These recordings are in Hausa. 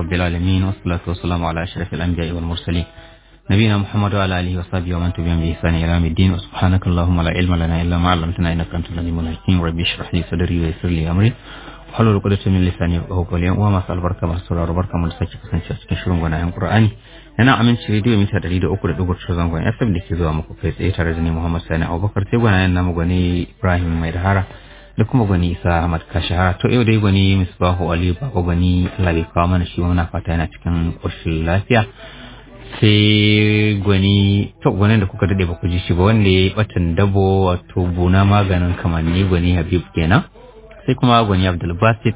رب العالمين والصلاة والسلام على أشرف الأنبياء والمرسلين نبينا محمد وعلى آله وصحبه ومن تبعهم بإحسان إلى يوم الدين وسبحانك اللهم لا علم لنا إلا ما علمتنا إنك أنت العليم الحكيم ربي اشرح لي صدري ويسر لي أمري وحلل عقدة من لساني يفقهوا قولي وما سأل بركة مرسول بركة من لساني kasance cikin shirin gwanayen Qur'ani yana aminci rediyo mita 300.3 zangon FM da ke zuwa muku kai tsaye tare da ni Muhammad Sani Abubakar sai gwanayen namu gwani Ibrahim Mai Dahara da kuma gwani Isa Ahmad Kashahara to yau dai gwani Misbahu Ali Baba gwani Allah bai kawo mana shi muna fata yana cikin ƙoshin lafiya sai gwani to gwanin da kuka dade ba ku ji shi ba wanda ya batan dabo wato buna maganin kamanni gwani Habib kenan sai kuma gwani Abdul Basit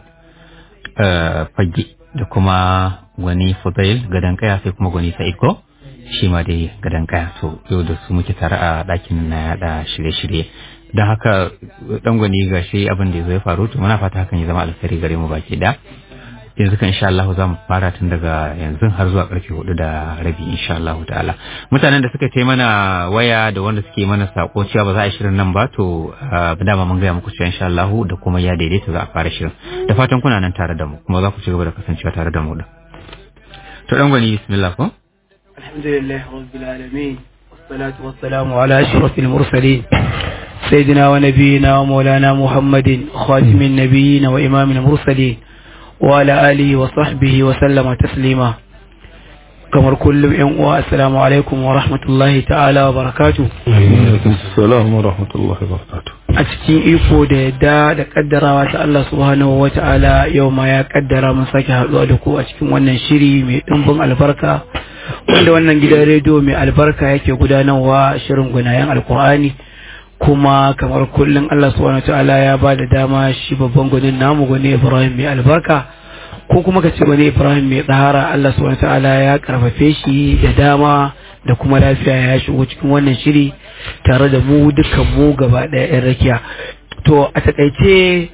fage da kuma gwani Fudail gadan kaya sai kuma gwani Sa'id ko shi ma dai gadan kaya to yau da su muke tare a ɗakin na yada shirye-shirye don haka dan gwani ga shi abin da ya faru to muna fata hakan ya zama alkhairi gare mu baki da yanzu kan insha Allah za mu fara tun daga yanzu har zuwa karfe hudu da rabi insha Allah ta'ala mutanen da suka mana waya da wanda suke mana sako cewa ba za a shirin nan ba to dama mun gaya muku cewa insha Allah da kuma ya daidaita za a fara shirin da fatan kuna nan tare da mu kuma za ku ci gaba da kasancewa tare da mu da to dan gwani bismillah ko alhamdulillah rabbil alamin والصلاة والسلام على أشرف المرسلين سيدنا ونبينا ومولانا محمد خاتم النبيين وإمام المرسلين وعلى آله وصحبه وسلم تسليما kamar kullum yan uwa assalamu alaikum wa rahmatullahi ta'ala wa barakatu assalamu wa rahmatullahi wa barakatu a cikin iko da yadda da kaddarawa ta Allah subhanahu wa ta'ala yau ma ya kaddara mun sake haɗuwa da ku a cikin wannan shiri mai ɗimbin albarka wanda wannan gidan rediyo mai albarka yake gudanarwa shirin gunayen alkur'ani kuma kamar kullum Allah subhanahu wa ta'ala ya ba da dama shi babban gwanin namu gwani Ibrahim mai albarka ko kuma ka ce wani Ibrahim mai tsahara Allah subhanahu ta'ala ya karfafe shi da dama da kuma lafiya ya shigo cikin wannan shiri tare da mu dukkan mu gaba ɗaya yan rakiya to a takaice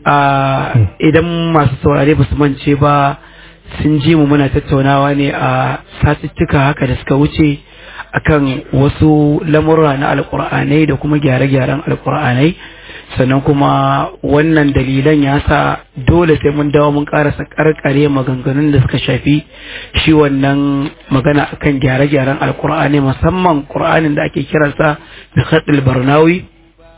idan masu saurare ba su mance ba sun ji mu muna tattaunawa ne a satuttuka haka da suka wuce akan wasu lamurra na alkur'anai da kuma gyare-gyaren alkur'anai sannan kuma wannan dalilan ya sa dole sai mun dawo mun karasa karkare maganganun da suka shafi shi wannan magana akan gyare-gyaren alkur'ani musamman qur'anin da ake kiransa da khatul barnawi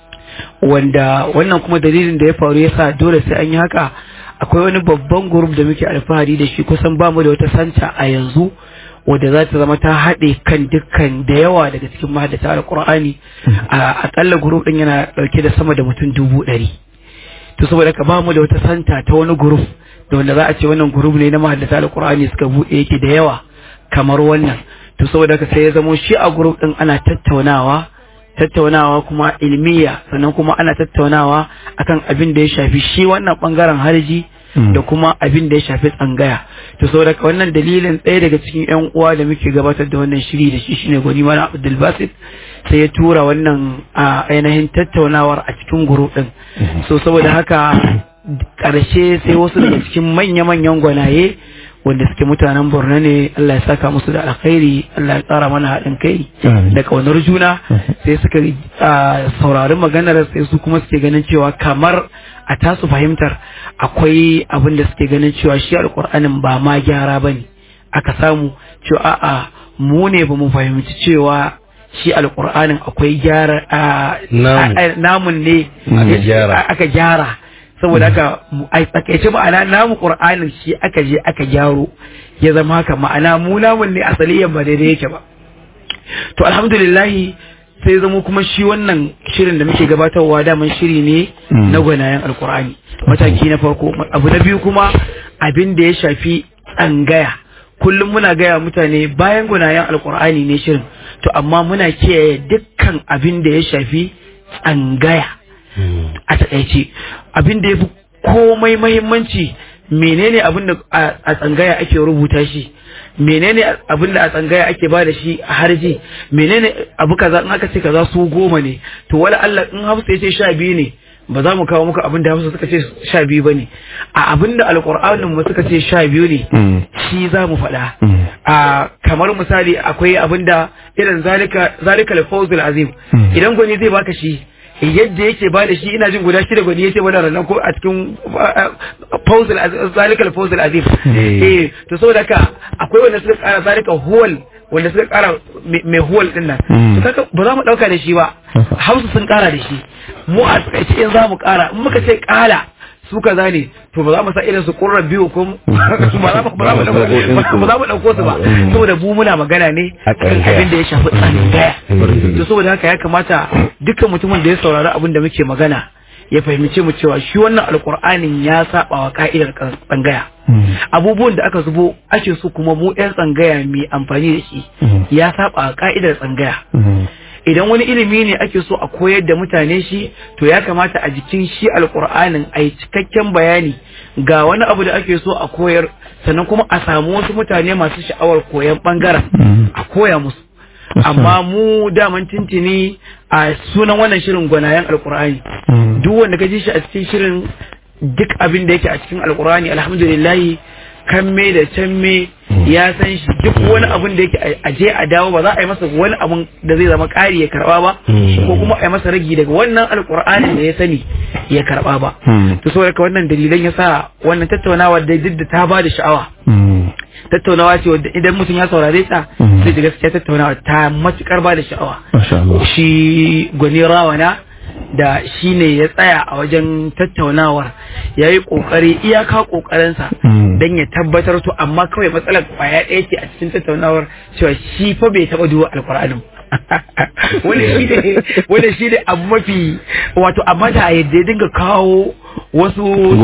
wanda wannan kuma dalilin da ya faru ya sa dole sai an yi haka akwai wani babban group da muke alfahari da shi kusan bamu da wata santa a yanzu wadda za ta zama ta haɗe kan dukkan da yawa daga cikin mahaddata alƙur'ani a akalla group ɗin yana ɗauke da sama da mutum dubu ɗari to saboda ka ba mu da wata santa ta wani group da wanda za a ce wannan group ne na mahaddata alƙur'ani suka buɗe yake da yawa kamar wannan to saboda ka sai ya zamo shi a group ɗin ana tattaunawa tattaunawa kuma ilmiya sannan kuma ana tattaunawa akan abin da ya shafi shi wannan bangaren harji da kuma abin da ya shafi tsangaya to saboda wannan dalilin ɗaya daga cikin yan uwa da muke gabatar da wannan shiri da shi shine gwani mana Abdul Basit sai ya tura wannan a ainihin tattaunawar a cikin guru din so saboda haka ƙarshe sai wasu daga cikin manya-manyan gwanaye wanda suke mutanen Borno ne Allah ya saka musu da alkhairi Allah ya tsara mana haɗin kai da kaunar juna sai suka saurari maganar sai su kuma suke ganin cewa kamar a tasu fahimtar akwai abin da suke ganin cewa shi alƙur'anin ba ma gyara ba ne aka samu cewa a'a mu ne ba mu fahimci cewa shi alƙur'anin akwai gyara namun ne aka gyara saboda haka a tsakaice ma'ana namu qur'anin shi aka je aka gyaro ya zama haka ma'ana mu namun ne asaliyan ba daidai yake ba to alhamdulillah sai zama kuma shi wannan shirin da muke gabatarwa daman shiri ne na gwanayen alkur'ani mataki na farko abu na biyu kuma abin da ya shafi tsangaya kullum muna gaya mutane bayan gwanayen alkur'ani ne shirin to amma muna kiyaye dukkan abin da ya shafi tsangaya a takaice abin da ya fi komai mahimmanci menene abin da a tsangaya ake rubuta shi menene abin da a tsangaya ake ba da shi a harji menene abu kaza in aka ce kaza su goma ne to wala Allah in hafsa ya ce sha biyu ne ba za mu kawo muku abin da hafsa suka ce sha biyu ba ne a abin da alƙur'anin mu suka ce sha biyu ne shi za mu faɗa a kamar misali akwai abin da irin zalika zalika al azim idan gwani zai baka shi yadda yake ba da shi ina jin guda shida gwani yace mana ranar ko a cikin fawz al zalika al fawz al azim eh to saboda haka akwai wanda suka kara zalika huwal wanda suka kara mai huwal din nan to kaga ba za mu dauka da shi ba hausa sun kara da shi mu a takaice in za mu kara in muka ce kala su kaza ne to ba za mu sa irin su kurra biyu ko ba za mu ba za mu dauko ba za mu dauko su ba saboda mu muna magana ne kan abin da ya shafi tsanin gaya to saboda haka ya kamata dukkan mutumin da ya saurari abin da muke magana ya fahimci mu cewa shi wannan alkur'anin ya saba wa ka'idar tsangaya abubuwan da aka zubo ake so kuma mu yan tsangaya mai amfani da shi ya saba wa ka'idar tsangaya idan wani ilimi ne ake so a koyar da mutane shi to ya kamata a jikin shi alkur'anin a yi cikakken bayani ga wani abu da ake so a koyar sannan kuma a samu wasu mutane masu sha'awar koyan bangaren a koya musu amma mu daman tintini a sunan wannan shirin gwanayen alkur'ani duk wanda ka ji shi a cikin shirin duk abin da yake a cikin alkur'ani alhamdulillahi kan me da can me ya san shi duk wani abin da yake a je a dawo ba za a yi masa wani abin da zai zama ƙari ya karba ba ko kuma a yi masa ragi daga wannan alkur'anin da ya sani ya karba ba to saboda ka wannan dalilan ya sa wannan tattaunawa da duk da ta ba da sha'awa tattaunawa ce wadda idan mutum ya saurare ta sai da gaskiya tattaunawa ta matukar ba da sha'awa shi gwani rawana da shi ne ya tsaya a wajen tattaunawar ya yi ƙoƙari iyaka ƙoƙarinsa don ya tabbatar to amma kawai matsalar kwaya ɗaya ce a cikin tattaunawar cewa shi fa bai taɓa duba alƙur'anin wanda shi ne abu mafi wato amma da yadda ya dinga kawo wasu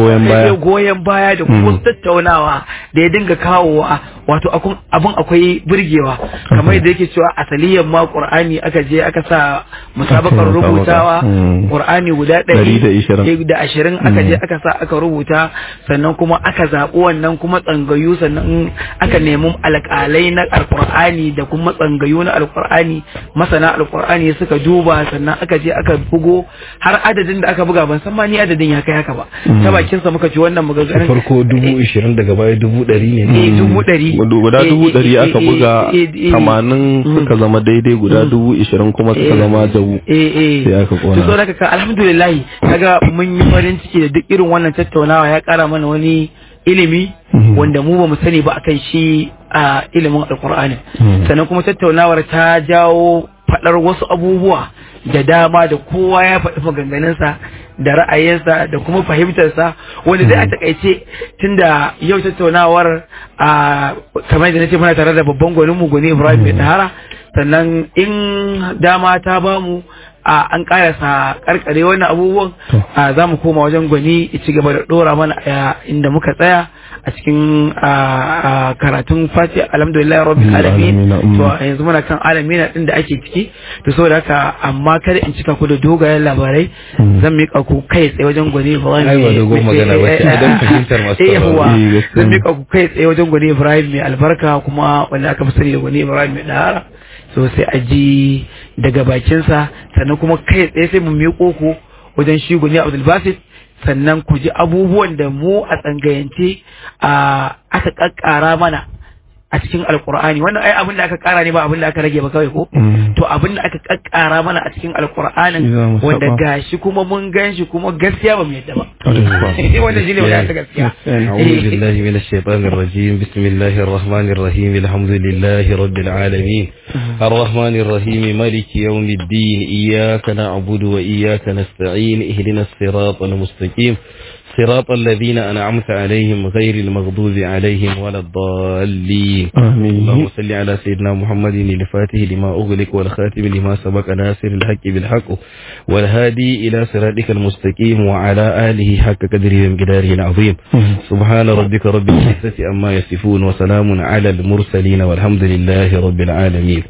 goyon baya da kuma wasu tattaunawa da ya dinga kawowa wato abin akwai burgewa kamar yadda yake cewa asaliyan ma qur'ani aka je aka sa musabakar rubutawa qur'ani guda ɗari da ashirin aka je aka sa aka rubuta sannan kuma aka zaɓi wannan kuma tsangayu sannan aka nemi alƙalai na alƙur'ani da kuma tsangayu na alƙur'ani masana alƙur'ani suka duba sannan aka je aka bugo har adadin da aka buga ban san ma ni adadin ya kai haka ba ta bakin sa muka ji wannan maganganun farko dubu ishirin daga baya dubu ɗari ne eh dubu ɗari guda dubu ɗari aka buga tamanin suka zama daidai guda dubu ishirin kuma suka zama jabu sai aka kona to saboda ka alhamdulillah kaga mun yi farin ciki da duk irin wannan tattaunawa ya kara mana wani ilimi wanda mu ba mu sani ba akan shi a ilimin alkur'ani sannan kuma tattaunawar ta jawo faɗar wasu abubuwa da dama da kowa ya faɗi maganganunsa da ra'ayinsa da kuma fahimtarsa wanda dai a takaice tunda yau tattaunawar a kamar da nace muna tare da babban gwanin mu gwani Ibrahim mai tahara sannan in dama ta bamu a an karasa karkare wannan abubuwan za mu koma wajen gwani ci gaba da dora mana inda muka tsaya a cikin karatun fati alhamdulillah rabbil alamin to yanzu muna kan alamin din da ake ciki to saboda haka amma kada in cika ku da dogayen labarai zan mika ku kai tsaye wajen gwani Ibrahim ai ba dogon magana ba ce idan fahimtar masu zan mika ku kai tsaye wajen gwani Ibrahim mai albarka kuma wanda aka fi sani da gwani Ibrahim mai dahara so sai a ji daga bakinsa sannan kuma kai tsaye sai mu miƙo ku wajen shi guni Abdul Basit sannan ku ji abubuwan da mu a tsangayance a aka kakkara mana a cikin alkur'ani wannan ai abin da aka kara ne ba abin da aka rage ba kawai ko to abin da aka kakkara mana a cikin alkur'anin wanda gashi kuma mun gan shi kuma gaskiya ba mu yadda ba wanda shine wanda ta gaskiya أعوذ بالله من الشيطان الرجيم بسم الله الرحمن الرحيم الحمد لله رب العالمين الرحمن الرحيم مالك يوم الدين إياك نعبد وإياك نستعين اهدنا الصراط المستقيم صراط الذين أنعمت عليهم غير المغضوب عليهم ولا الضالين آمين اللهم صل على سيدنا محمد الفاتح لما أغلق والخاتم لما سبق ناصر الحق بالحق والهادي إلى صراطك المستقيم وعلى آله حق قدره ومقداره العظيم سبحان ربك رب العزة أما يصفون وسلام على المرسلين والحمد لله رب العالمين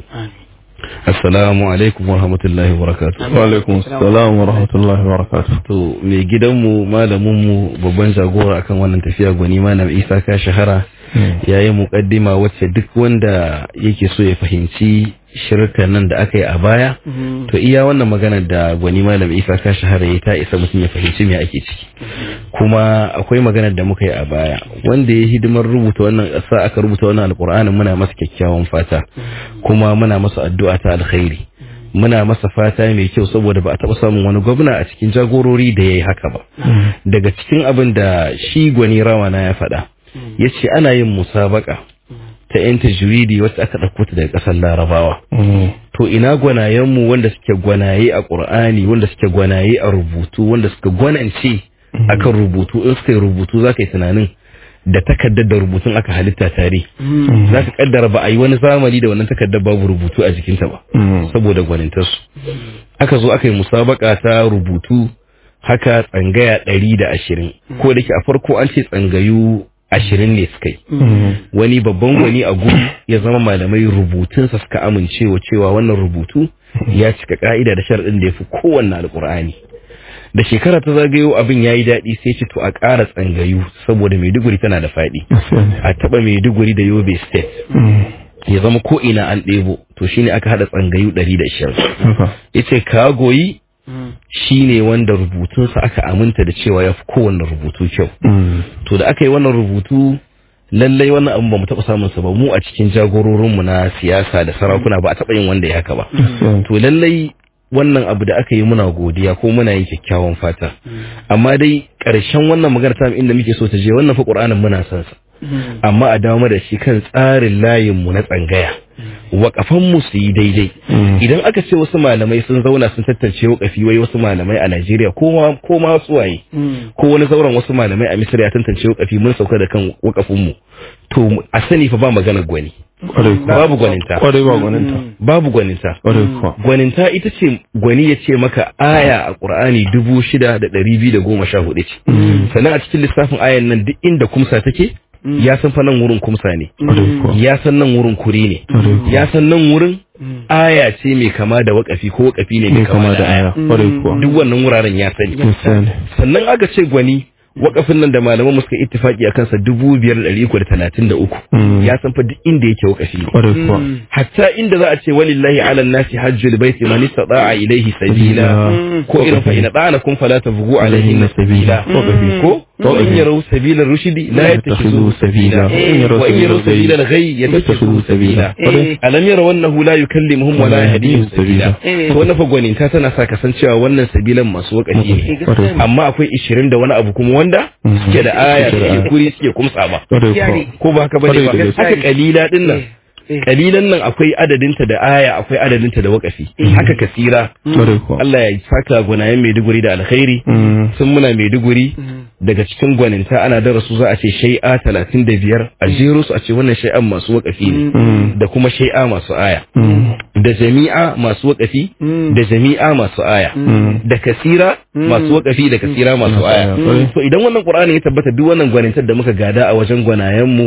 Assalamu alaikum wa rahmatullahi wa barakatuh. Wa alaikum assalam wa rahmatullahi wa barakatuh. To mai gidanmu malaminmu babban jagora akan wannan tafiya gwani malam Isa ka shahara yayi muqaddima wacce duk wanda yake so ya fahimci shirkan nan da aka yi a baya to iya wannan magana da gwani malam Isa ka shahara ya ta isa mutum ya fahimci me ake ciki. Kuma akwai magana da muka yi a baya wanda ya hidimar rubuta wannan sa aka rubuta wannan alqur'anin muna masa kyakkyawan fata kuma muna masa addu'a ta alkhairi muna masa fata mai kyau saboda ba a taɓa samun wani gwamna a cikin jagorori da ya yi haka ba daga cikin abin da shi gwani rawana ya faɗa ya ce ana yin musabaka ta yan tajwidi wacce aka ɗauko ta daga ƙasar larabawa to ina gwanayenmu wanda suke gwanaye a ƙur'ani wanda suke gwanaye a rubutu wanda suka gwanance akan rubutu in suka yi rubutu za ka yi tunanin da takardar da rubutun aka halitta tare za ka kaddara ba a yi wani zamani da wannan takardar babu rubutu a jikinta ba saboda gwanintarsu aka zo aka yi musabaka ta rubutu haka tsangaya ɗari da ashirin ko da ke a farko an ce tsangayu ashirin ne suka yi wani babban gwani a gudu ya zama malamai rubutunsa suka amincewa cewa wannan rubutu ya cika ka'ida da sharaɗin da ya fi kowanne alƙur'ani da shekara ta zagayo abin ya yi daɗi sai ce to a ƙara tsangayu saboda maiduguri tana da faɗi a taɓa maiduguri da yobe state ya zama ko ina an ɗebo to shine aka haɗa tsangayu ɗari da ishirin ya ce ka goyi shine wanda rubutunsa aka aminta da cewa ya fi kowanne rubutu kyau to da aka yi wannan rubutu lallai wannan abin ba mu taɓa samun sa ba mu a cikin jagororinmu na siyasa da sarakuna ba a taɓa yin wanda ya haka ba to lallai wannan abu da aka yi muna godiya ko muna yin kyakkyawan fata amma dai ƙarshen wannan magana ta inda muke so ta je wannan fa ƙur'anin muna son sa amma a dawo da shi kan tsarin layin mu na tsangaya waƙafan mu su yi daidai idan aka ce wasu malamai sun zauna sun tattance waƙafi wai wasu malamai a Najeriya ko ma ko ma wasu waye ko wani zauren wasu malamai a Misira ya tantance waƙafi mun sauka da kan waƙafin mu to a sani fa ba magana gwani babu gwaninta kwarai ba gwaninta babu gwaninta kwarai kuwa gwaninta ita ce gwani ya ce maka aya a ƙur'ani dubu shida da ɗari biyu da goma sha hudu ce sannan a cikin lissafin ayan nan duk inda kumsa take ya san fa nan wurin kumsa ne kwarai kuwa ya san nan wurin kuri ne ya san nan wurin aya ce mai kama da wakafi ko wakafi ne mai ne kama da aya kwarai kuwa duk wannan wuraren ya sani misali sannan aka ce gwani wakafin nan da malaman mu suka ittifaki a kansa dubu biyar da ɗari uku da talatin da uku ya san fa duk inda yake wakafi ne kwarai kuwa hatta inda za a ce walillahi ala nasi hajjul baiti man istata'a ilayhi sabila ko irin fa ina dana kun fala tabghu alayhi sabila ko wa in yaraw sabila rushdi la yattakhidhu sabila wa in yaraw sabila al-ghayy yattakhidhu sabila alam yaraw annahu la yukallimuhum wa la yahdihim sabila to wannan fa gwaninta tana sa kasancewa wannan sabilan masu wakafi ne amma akwai 20 da wani abu kuma wanda suke da aya suke kuri suke kumsa ba kwarai kuwa ko ba haka bane ba Kwarai da gaske. haka kalila din nan kalilan nan akwai adadinta da aya akwai adadinta da wakafi haka kasira kwarai kuwa Allah ya saka gwanayen Maiduguri da alkhairi Mm. sun muna Maiduguri daga cikin gwaninta ana darasu za a ce shai'a talatin da biyar a jero su a ce wannan shai'an masu wakafi ne da kuma shai'a masu aya da jami'a masu wakafi da jami'a masu aya da kasira masu wakafi da kasira masu aya to idan wannan qur'ani ya tabbata duk wannan gwanintar da muka gada a wajen gwanayen mu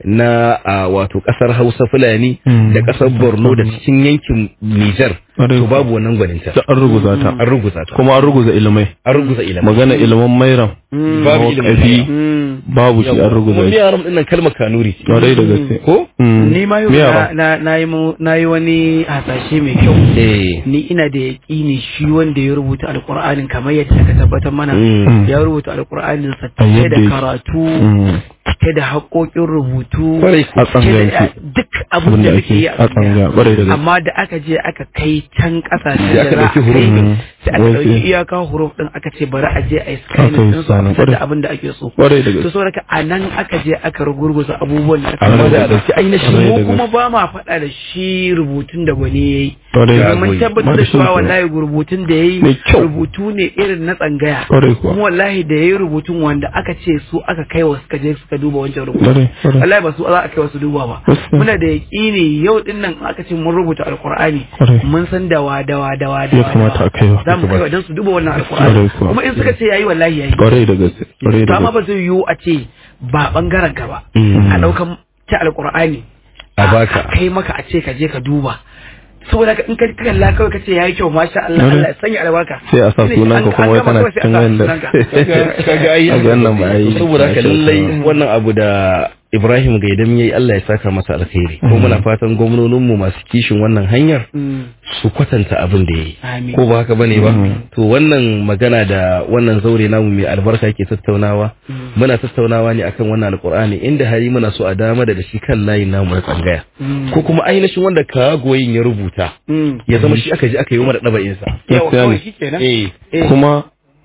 na a wato kasar Hausa Fulani da kasar Borno da cikin yankin Niger Kwarai to kuwa. babu wannan gwaninta da an ruguza ta an ruguza ta kuma an ruguza ilimai an ruguza ilimin magana ilimin mairam babu wakafi ilimin babu shi an kuma ruguza shi yaran dinnan kalmar kanuri ce kwarai da gaske ko Mm. ni ma yau Me na, yara? na, na, yi mu- na yi wani hasashe mai kyau eh ni ina da yaƙini shi wanda ya rubuta alƙur'anin kamar yadda aka tabbatar mana Mm. ya rubuta alƙur'anin sa A cike yadda da yake. karatu Mm. cike da haƙoƙin rubutu Kwarai cike a tsangayance. da duk abin abin da da muke yi ake a tsanga kwarai da gaske amma da aka je aka kai can ƙasashen Sai da aka za a ɗauki huruf kai ɗin. sai aka Wai ɗauki sai- iyaka huruf ɗin aka ce bari a je a yi Aka yi scanning ɗinsu a scanning, fitar da kwarai. abin da ake so kwarai da to gaske saboda a nan aka je aka rugurguza abubuwan da aka amma da rubuta. dauki ainihin Kwarai da mu kuma gaske. ba ma faɗa da shi rubutun da gwani ya yi kwarai da Ya mun goyi. tabbatar da Ba shi cewa ne. wallahi rubutun da ya yi Mai kyau. rubutu ne irin na tsangaya kwarai kuwa kuma wallahi da ya yi rubutun wanda aka ce su aka kai wa suka je suka duba wancan rubutu kwarai kwarai wallahi ba su za a kai wasu duba ba Gaskiya. muna da yaƙini yau din nan aka ce mun rubuta alƙur'ani Kwarai. mun san dawa dawa dawa ya dawa kamata a kaiwa za mu kai wa don su duba wannan Kwarai alƙur'ani kuwa. kuma in suka ce yayi wallahi yayi kwarai da gaske kwarai to da amma gaske ba zai yiwu a ce ba bangaren ka ba Mm. a ɗaukan ta alƙur'ani A baka. kai maka a ce ka je ka duba saboda ka in ka kalla kawai ka ce yayi kyau masha Allah Kwarai. Allah ya sanya albarka sai a sa Shine sunan an- ka kuma an wai gama kana kawai sai a cikin sa wanda sunanka. kaga ai a ga wannan ba ai saboda haka lallai wannan abu da Ibrahim Gaidam yayi Allah ya saka masa alkhairi ko muna fatan gwamnoninmu masu kishin wannan hanyar su kwatanta abin da yayi Amin. ko ba haka bane ba to wannan magana da wannan zaure namu mai albarka ke tattaunawa muna tattaunawa ne akan wannan alqur'ani inda hari muna so a dama da shi kan layin namu na tsangaya ko kuma ainihin wanda kagoyin ya rubuta ya zama shi aka ji aka yi mana daba'in sa yawa Gaskiya kawai ne. shi kenan eh Eh. kuma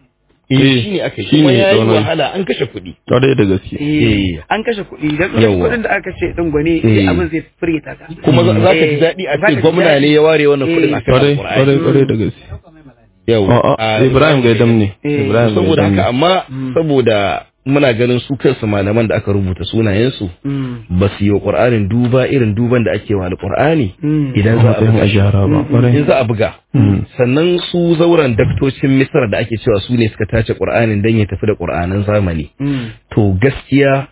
eh Eh, shine aka yi shine kuma yayi tsaunin. wahala an kashe kuɗi ƙwarai da gaske Eh, Eh. an kashe kuɗi don Yawwa. kuɗin da aka ce ɗin gwani Eh. abin zai firgita ka kuma za za ka ji Eh, daɗi a za ka ce ji gwamna daɗi. ne ya ware wannan kuɗin akan ƙwarai alqur'ani ƙwarai ƙwarai da gaske yawa A'a, Ibrahim Gaidam ne Eh, Ibrahim saboda Gaidam ne. haka amma saboda muna ganin su kansu malaman da aka rubuta sunayensu Mm. ba su yi wa ƙur'anin duba irin duban da ake wa alƙur'ani Mm. idan a za a matsayin buga a shi gyara ba in ƙwarai za a buga Mm. sannan su zauren daktocin misra da ake cewa su ne suka tace ƙur'anin don ya tafi da ƙur'anin zamani Mm. to gaskiya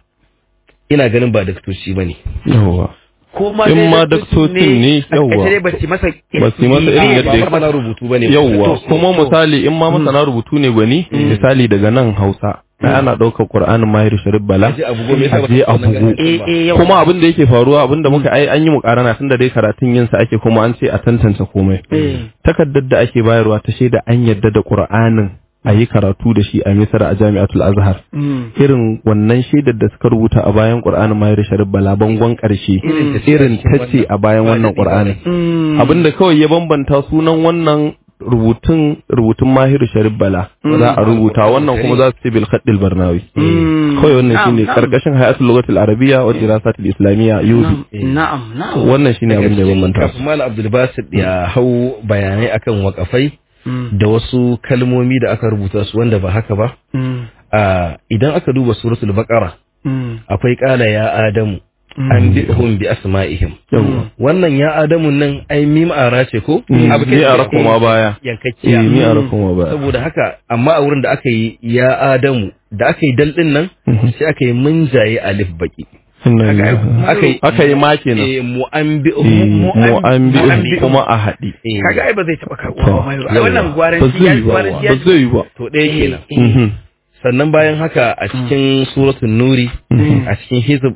ina ganin ba daktoci ba ne yawwa ko ma In dai ma daktocin daktocin ne, a yawwa. takaice dai ba su masa Ba su yi masa irin yadda ya ba masana rubutu ba ne yawwa kuma misali in ma masana rubutu ne gwani misali daga nan hausa ai ana ɗaukar ƙur'anin mahir sharif bala Aje a bugo, me yasa ba aje ka a wannan bugo ganin eh ba? eh yawa. kuma abin da yake faruwa abin da muka ai an yi mukarana tunda dai karatun yin sa ake kuma an ce a tantance komai Eh. takardar da ake bayarwa ta shaida an yadda da qur'anin a yi karatu da shi a misra a jami'atul azhar Mm. irin wannan shaidar da suka rubuta a bayan qur'anin mahir sharif bala bangon karshe irin tace a bayan wannan qur'anin Mm. abinda kawai ya bambanta sunan wannan rubutun rubutun mahiru sharif bala za a rubuta wannan kuma za su ce bil khaddil barnawi Mm. kawai wannan Na'am, shine na'am. karkashin hayatul lughatil arabiyya wa dirasatil islamiyya yudi Na'am, na'am. wannan shine abin da ya bambanta kafin malam abdul basit ya hau bayanai akan wakafai Mm. da wasu kalmomi da aka rubuta su wanda ba haka ba Mm. a idan aka duba suratul baqara Mm. akwai kala ya adamu an bi'hum bi asma'ihim wannan ya adamu nan ai mim ara ce ko Mm, Abu mi kai- ara kuma baya. yankakkiya eh mi ara kuma ba saboda haka amma a wurin da aka yi ya adamu da aka yi dal din nan Mhm. sai aka yi munjaye alif baki Inna Haka lillahi. aka yi aka yi ma kenan eh, mu'anbi'hum Eh, mu- mu an bi mu'ambi- kuma a haɗi eh, Kaga ai ba zai taɓa karɓuwa To, ba mai ai yawa. wannan ba gwaranci ya zai yi ba gwaranci ya ba zai yi ba to ɗaya kenan Mhm. sannan bayan haka a cikin suratul nuri a cikin hizb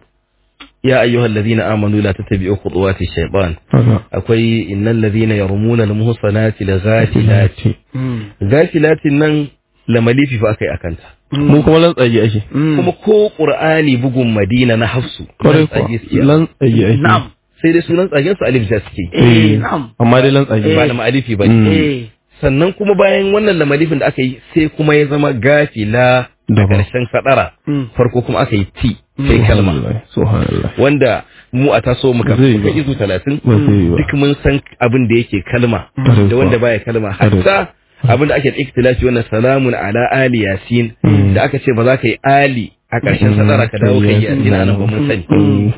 ya ayyuhal ladina amanu la tattabi'u khutuwati shaytan Haka. akwai innal ladina yarmuna al muhsanati la ghafilati ghafilatin nan lamalifi fa akai akanta mu kuma lantsayi ake kuma ko qur'ani bugun madina na hafsu kwarai lantsage kuwa suke. lantsayi ake Na'am. sai dai sunan tsagen su alif ja suke Eh, na'am. amma dai lantsayi ba da ma'alifi ba Mm. Eh. sannan kuma bayan wannan lamalifin da aka yi sai kuma ya zama gafila da Daban. ƙarshen sadara Mm. farko kuma aka yi ti sai kalma Subhanallah, subhanallah wanda mu a taso muka Zai muka ba. izu talatin ba zai yi ba duk mun san abin da yake kalma Ƙwarai da kuwa. wanda baya kalma Ƙwarai. hatta abin da ake da ikhtilafi wannan salamun ala ali yasin Mm. da aka ce ba za ka yi ali a ƙarshen sadara ka dawo kai yasin a nan ba mun sani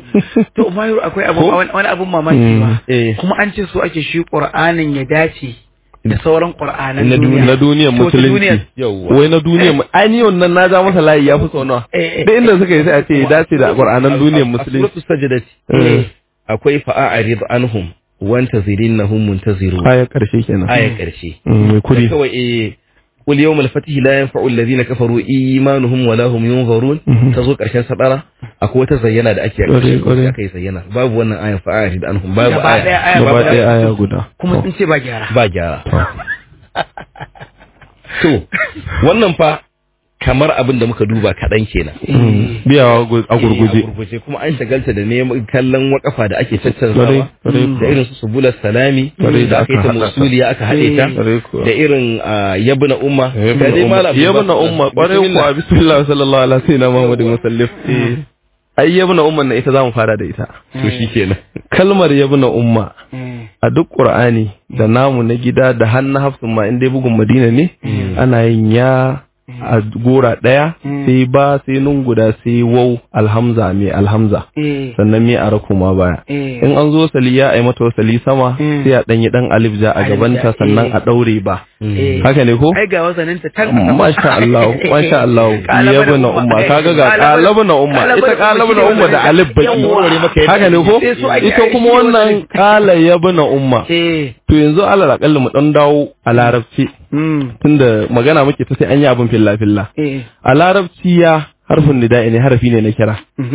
To Mayu akwai abu Ko? wani wani abun mamaki ba. eh Kuma an ce so ake shi Qur'anin ya dace da sauran Qur'anan Na duniya. na duniyar To, ta musulunci duniyar. yawwa wai na duniyar mu- ai ni wannan na ja masa layi ya fi sau nawa Eh, eh. duk inda suka yi sai a ce ya dace da qur'anan duniyar musulunci suratul sajdati Eh. akwai fa'arid anhum wanta zirinnahum muntaziru ayar karshe kenan ayar karshe Mm, mai kuri kawai eh قل يوم الفتح لا ينفع الذين كفروا إيمانهم ولا هم ينظرون Mhm. تزو ƙarshen sadara akwai wata zayyana da ake a Ƙwarai, ƙarshen ƙwarai. sai aka yi zayyana babu wannan ayan fa'ari da anhum babu Gaba ɗaya aya aya gaba babu ɗaya aya guda Kuma To. sun ce ba gyara. ba gyara to wannan fa kamar abin da muka duba kaɗan kenan Mm, biyawa gu- a Eh, gurguje a gurguje kuma an shagalta da neman kallon wakafa da ake Ƙwarai, caccanzawa ƙwarai da irin su subular salami Ƙwarai, da aka yi ta aka haɗa ta. musuliya aka haɗe ta Ƙwarai kuwa. da irin ah, yabna umma Ga dai Malam yabna Abdulbasir, umma kwarai bismillah. kuwa bismillah sallallahu alaihi sayyidina muhammadin musallif ai yabna umma na ita zamu fara da ita to shikenan kalmar yabna umma Mm. a duk qur'ani da namu na gida da hannu hafsun ma in dai bugun madina ne ana yin ya a gora ɗaya sai ba sai nun guda sai wau alhamza mai alhamza Eh. sannan mai a ma baya Eh. in an zo saliya a yi mata wasali sama Mm. sai a ɗanyi ɗan alif ja a Alif gabanta ja, sannan eh. a ɗaure ba Eh. haka ne ko Ai ga wasanin ta tan. a sama. masha Allah masha Allah Kalaba yabu da na umma kaga ga kalabu na umma ita kalabu na umma da alif baki Yawwa. haka ne ko Sai so ake ita kuma aiki wannan wasanin. kala yabu na umma Eh. to yanzu alal akalli mu dan dawo a larabci Mm. tunda magana muke ta sai an yi abin filla filla Eh. a larabci ya harfin nida'i ne harafi ne na kira Mhm.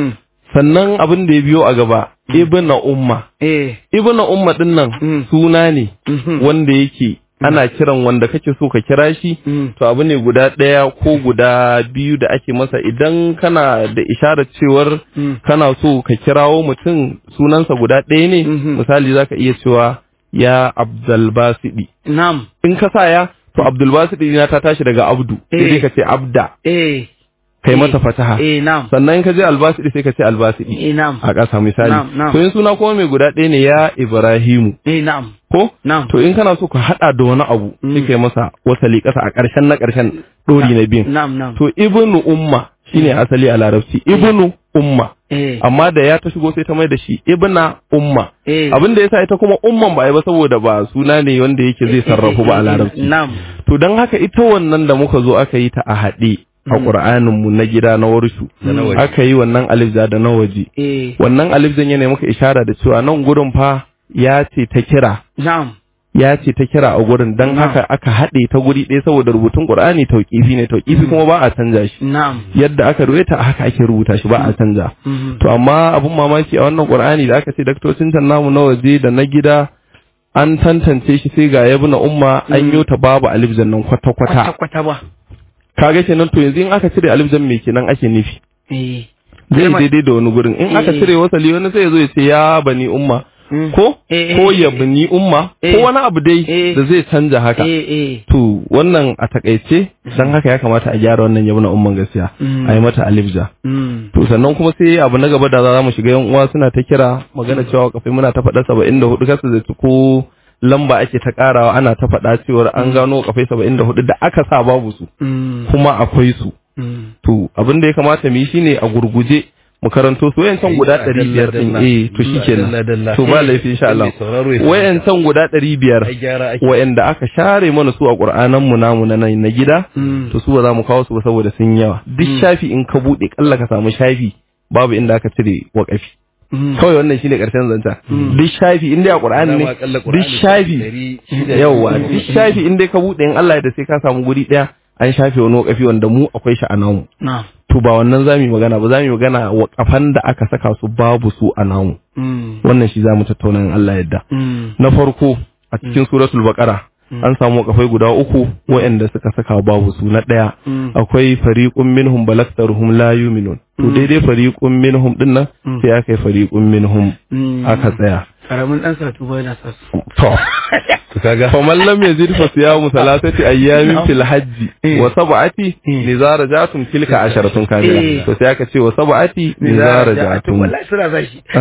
sannan abin da ya biyo a gaba ibna umma eh ibna umma din nan Mm. suna ne mhm, wanda yake ana kiran wanda kake so ka kira shi mm, to abu ne guda ɗaya ko guda biyu da ake masa idan kana da isharar cewar mm, kana so ka kirawo mutum sunansa guda ɗaya ne Mhm. misali zaka iya cewa ya abdulbasidi na'am in ka sa ya to abdulbasidi na ta tashi daga abdu sai Eh. dai ka ce abda eh kai Eh. mata fataha eh na'am sannan in ka je albasidi sai ka ce albasidi eh na'am a ƙasa misali Na'am, na'am. to in suna kuma mai guda ɗaya ne ya ibrahimu eh na'am ko na'am to in kana so ka hada da wani abu Mm. sai kai masa wasali ƙasa a ƙarshen na ƙarshen ɗori na biyun na'am na'am to ibnu umma shine asali a larabci ibnu umma eh amma da ya ta shigo sai ta mai da shi ibna umma eh abin da yasa ita kuma umman ba a yi ba saboda ba suna ne wanda yake zai sarrafu ba a larabci na'am to don haka ita wannan da muka zo aka yi ta a haɗe a ƙur'anin mu na gida na warshu Da na waje. aka yi wannan alif da na waje eh wannan alif zan yana muka ishara da cewa nan gurin fa ya ce ta kira na'am ya ce ta kira a gurin don Na'am. haka aka haɗe ta guri ɗaya saboda rubutun ƙur'ani tauƙifi ne tauƙifi kuma ba a canja shi na'am yadda aka ruwaita a haka ake rubuta shi ba a canja mhm, to amma abun mamaki a wannan ƙur'ani da aka ce daktocin can namu na waje da na gida an tantance shi sai ga yabi na umma an yi ta babu alif nan kwata kwata kwata kwata ba kaga kenan to yanzu in aka cire alif zan me kenan ake nufi eh zai Kalmar- daidai da wani gurin in aka Eh. cire wasali wani sai ya zo ya ce ya bani umma mm, ko Eh, eh, ko eh, ya eh. bani umma Eh. ko wani abu dai Eh. da zai canja haka eh eh to wannan a takaice dan haka ya kamata a gyara wannan yabi na umman gaskiya Mm. a yi mata alif ja mm, to sannan kuma sai abu na gaba da za mu shiga yan uwa suna ta kira magana cewa kafai muna ta faɗa saba'in da hudu kasa da ko lamba ake ta karawa ana ta faɗa cewar an gano kafai saba'in da hudu da aka sa babu su mm, kuma akwai su mm, to abin da ya kamata mu yi shine a gurguje mu karanto su wayancan guda ɗari biyar ɗin eh to shikenan to ba laifi insha Allah wayancan guda ɗari biyar wayanda aka share mana su a Qur'anan mu namu na nan na gida mm, to su ba za mu kawo su ba saboda sun yawa duk shafi in ka bude kalla ka samu shafi babu inda aka cire wakafi mm, kawai wannan shine karshen zanta duk shafi in dai a Qur'ani ne duk shafi yawa duk shafi in dai ka bude in Allah ya da sai ka samu guri daya an shafe wani wakafi wanda mu akwai shi a namu na'am to ba wannan zamu yi magana ba zamu yi magana wakafan da aka saka su babu su a namu mm, wannan shi zamu tattauna in Allah yadda mm, na farko a cikin suratul baqara an samu wakafai guda uku waɗanda suka saka babu su na ɗaya mm, akwai fariqun minhum balaktaruhum la yu'minun to daidai fariqun minhum din nan Mm. sai aka yi fariqun minhum mm. aka tsaya karamin dan satu ba yana sa su to to kaga faman lam yazid fa siyamu salasati ayyamin fil hajji Eh. wa sab'ati Eh. nizara jatum tilka asharatun Eh. kamila to sai aka ce wa sab'ati nizara jatum wallahi suna sa shi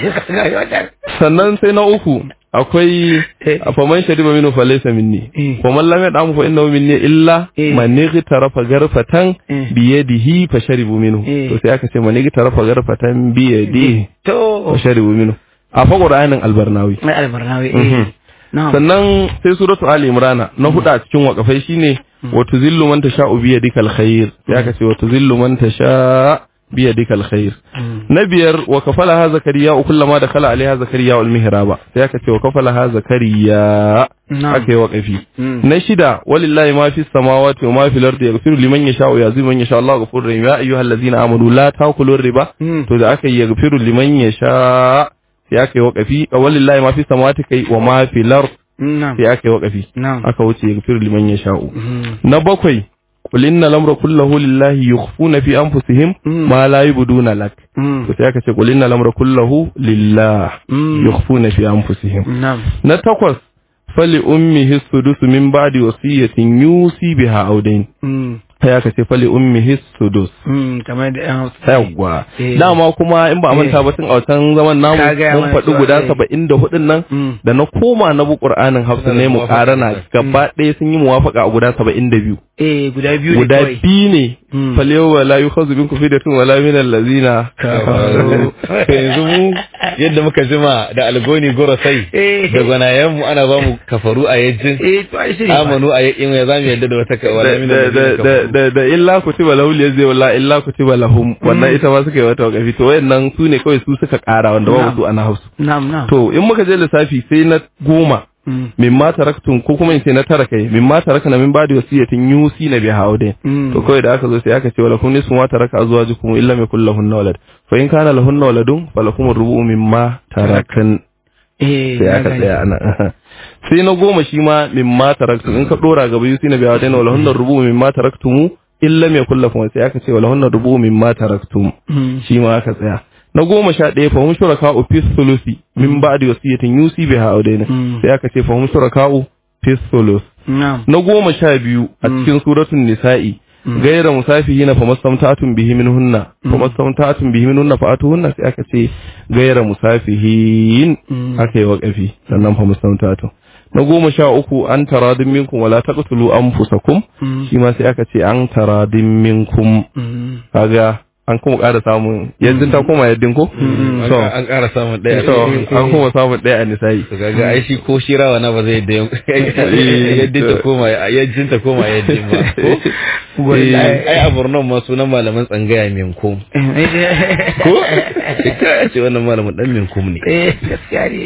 sannan sai na uku akwai Eh. faman shariba minhu falaysa minni Eh. faman lam yad'amu fa innahu minni illa Eh. man igtarafa garfatan Eh. bi yadihi fa sharibu minhu Eh. to sai aka ce man igtarafa garfatan bi yadihi to fa sharibu minhu a fa qur'anin albarnawi mai albarnawi Mhm. eh na'am sannan sai suratu ali imrana na hudu a cikin wakafai shine wa tuzillu man tasha'u bi yadikal khair sai aka ce wa tuzillu man tasha bi yadikal khair Mm. na biyar wa kafalaha zakariya kullama da kala alaiha zakariya wal mihraba sai aka ce wa kafalaha zakariya Na'am. aka yi waqafi Mm. na shida walillahi ma fis samawati wa ma fil ardi yaghfiru liman yasha wa yazimu man yasha Allahu ghafurur rahim ya ayyuhallazina amanu la ta'kulu riba Mm. to da aka yi yaghfiru liman yasha sai aka yi waqafi walillahi ma fis samawati kai wa ma fil ardi na'am sai aka yi waqafi na'am aka wuce yaghfiru liman yasha'u Mm. na bakwai qul inna lamra kullahu lillahi yukhfuna fi anfusihim Mm. ma la yubduna lak Mm. to sai aka ce qul inna lamra kullahu lillah Mm. yukhfuna fi anfusihim na'am na takwas fali ummihi sudus min ba'di wasiyatin yusi biha audain Mm. sai aka ce fali ummihi sudus Mm. kamar da yan hausa yawwa Eh. dama kuma in ba a manta Eh. ba tun a wancan zaman namu Ka gaya mun mana faɗi cewa, guda eh. saba'in da hudun nan Mm. da na koma na bu ƙur'anin hafsa ne mu ƙarana gaba ɗaya sun yi muwafaka a guda saba'in da biyu eh guda biyu ne guda kawai biyu ne Mm. falewa wa la yukhadhu minkum fidatun wala min allazina to yanzu mu yadda muka jima da algoni goro sai Eh. da gwanayen mu ana ba mu kafaru a yajin eh to ai shiri ba. amanu a yakin ya zamu yadda da wata ka wala min da da allazina da kafaru da da illa kutiba lahu zai wala illa kutiba lahum wannan ita ma suka yi wata wakafi to wayannan su ne kawai su suka ƙara wanda babu su ana hausu na'am na'am to in muka je lissafi sai na goma mimma taraktum ko kuma in ce na tara kai mimma tarakna min ba'di wasiyatin yusi na biha audin to kawai da aka zo sai aka ce wala kun nisfu ma taraka azwajukum illa ma kullu lahunna walad fa in kana lahunna waladun falakum ar-rubu mimma tarakan sai aka tsaya ana sai na goma shi ma mimma taraktum in ka dora gaba yusi na biha audin wala hunna ar-rubu mimma taraktum illa ma kullu lahunna sai aka ce wala hunna ar-rubu mimma taraktum shi ma aka tsaya na goma sha ɗaya fahim shuraka'u fi sulusi min ba'di wasiyatin yusi biha audaina sai aka ce fahim shuraka'u fi sulus na goma sha biyu a cikin suratun nisa'i gaira musafihina fa mastamtatun bihi minhunna fa mastamtatun bihi minhunna fa atuhunna sai aka ce gaira musafihin aka yi waƙafi sannan fa mastamtatun na goma sha uku an taradin minkum wala taqtulu anfusakum shi ma sai aka ce an taradin minkum kaga an kuma ƙara samun yaddin ta koma yaddin ko? so an ƙara samun ɗaya so an kuma samun ɗaya a nisa'i to kaga ai shi ko shi rawa na ba zai da yaddin ta koma yaddin ta koma yaddin ba ko ai a Borno ma sunan malaman tsangaya minkum ko ka ce wannan malamin dan minkum ne eh gaskiya ne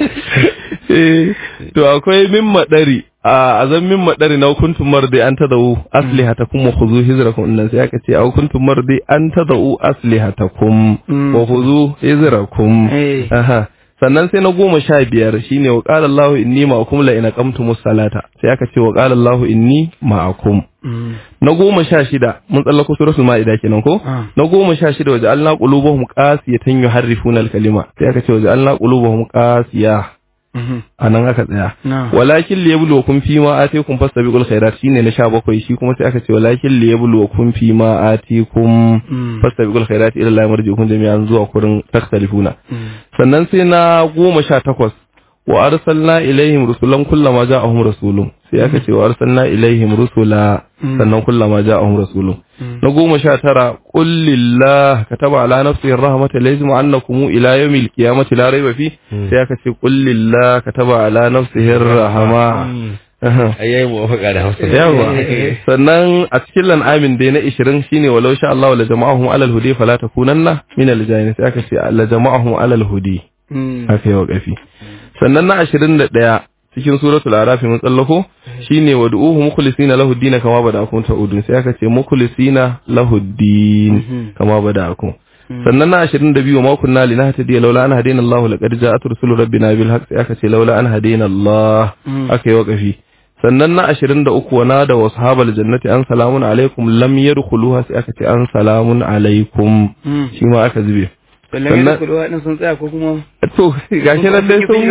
to akwai min madari a azan min madari na kuntum mardi an tadau aslihatakum wa khuzu hizrakum innan sai aka ce au kuntum mardi an tadau aslihatakum wa khuzu hizrakum aha sannan sai na goma sha biyar shine wa qala Allah inni ma'akum la in aqamtumus salata sai aka ce wa qala Allah inni ma'akum na goma sha shida mun tsallako suratul ma'ida kenan ko na goma sha shida waje Allah qulubuhum qasiyatan yuharrifuna al-kalima sai aka ce waje Allah qulubuhum qasiya a nan aka tsaya walakin li yabluwakum fi ma atikum fastabiqul khairat shine na 17 shi kuma sai aka ce walakin li yabluwakum fi ma atikum fastabiqul khairat ila Allah marji'ukum jami'an zuwa kurin takhtalifuna sannan sai na 18 wa arsalna ilaihim rusulan kullama ja'ahum rasulun sai aka ce wa arsalna ilaihim rusula sannan kullama ja'ahum rasulun na goma sha tara qul lillah kataba ala nafsihi rahmata lazim annakum ila yawmil qiyamati la rayba fi sai aka ce qul lillah kataba ala nafsihi rahma ayyayi muwafaka da hausa yawa sannan a cikin lan'amin dai na 20 shine walau sha Allah la jama'ahum alal hudi fala takunanna min al jahilin sai aka ce la jama'ahum alal hudi haka yawa kafi sannan na 21 cikin suratul araf mun tsallako shine wad'uhu mukhlisina lahu din kama bada'akum ta'udun sai aka ce mukhlisina lahu din kama bada'akum sannan na 22 ma kunna linahtadi laula an hadina Allah laqad ja'at rusulu rabbina bil haqq sai aka ce laula an hadina Allah aka yi waqafi sannan na 23 wa nada wa ashabal jannati an salamun alaikum lam yadkhuluha sai aka ce an salamun alaikum shi ma aka zube sannan kuduwa din sun tsaya ko kuma to gashi nan dai sun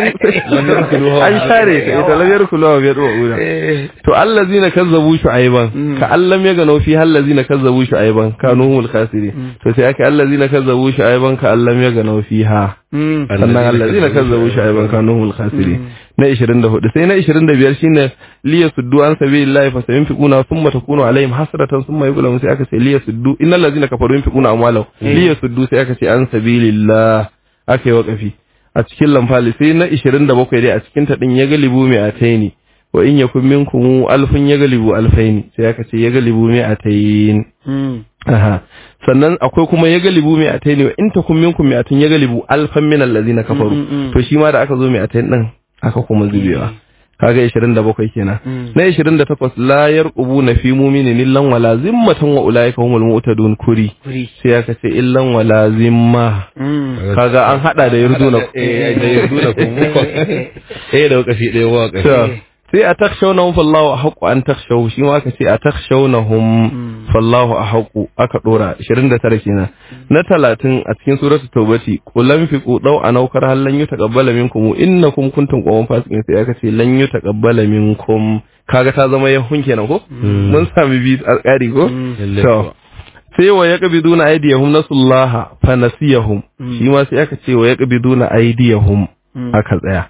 sun an share ka ita lam yarkuluha bi yadu ura to allazina kazzabu shu'ayban ka allam ya gano fi allazina kazzabu shu'ayban kanu humul khasirin to sai aka allazina kazzabu shu'ayban ka allam ya gano fiha sannan allazina kazzabu shu'ayban kanu humul khasirin na 24 sai na 25 shine liya suddu an sabilillahi fa sayunfiquna thumma takunu alaihim hasratan thumma yughlamu sai aka ce liya suddu innal ladzina kafaru yunfiquna amwalahum liya suddu sai aka ce an sabilillah aka yi waqafi a cikin lamfali sai na 27 dai a cikin ta din ya galibu mai ataini wa in yakun minkum alfun ya galibu alfaini sai aka ce ya galibu mai atayin aha sannan akwai kuma ya galibu mai ataini wa in takum minkum mai atun ya galibu alfan min allazina kafaru to shi ma da aka zo mai atayin din aka kuma zubewa kaga 27 kenan na 28 la yarqubuna fi mu'minin illan wala zimmatan wa ulaika humul mu'tadun kuri sai aka ce illan wala zimma kaga an hada da yarduna da yarduna kuma eh da wakafi da yawa sai a takshawnahum fallahu ahqqu an takshaw shi ma aka ce a takshawnahum fallahu ahqqu aka dora 29 kenan na 30 a cikin suratul tawbati qul lam fiqu daw anaukar hal lan yutaqabbala minkum innakum kuntum qawman fasiqin sai aka ce lan yutaqabbala minkum kaga ta zama yahun kenan ko mun sami bi alƙari ko to sai wa yaqbiduna aydiyahum nasullaha fa nasiyahum shi ma sai aka ce wa yaqbiduna aydiyahum aka tsaya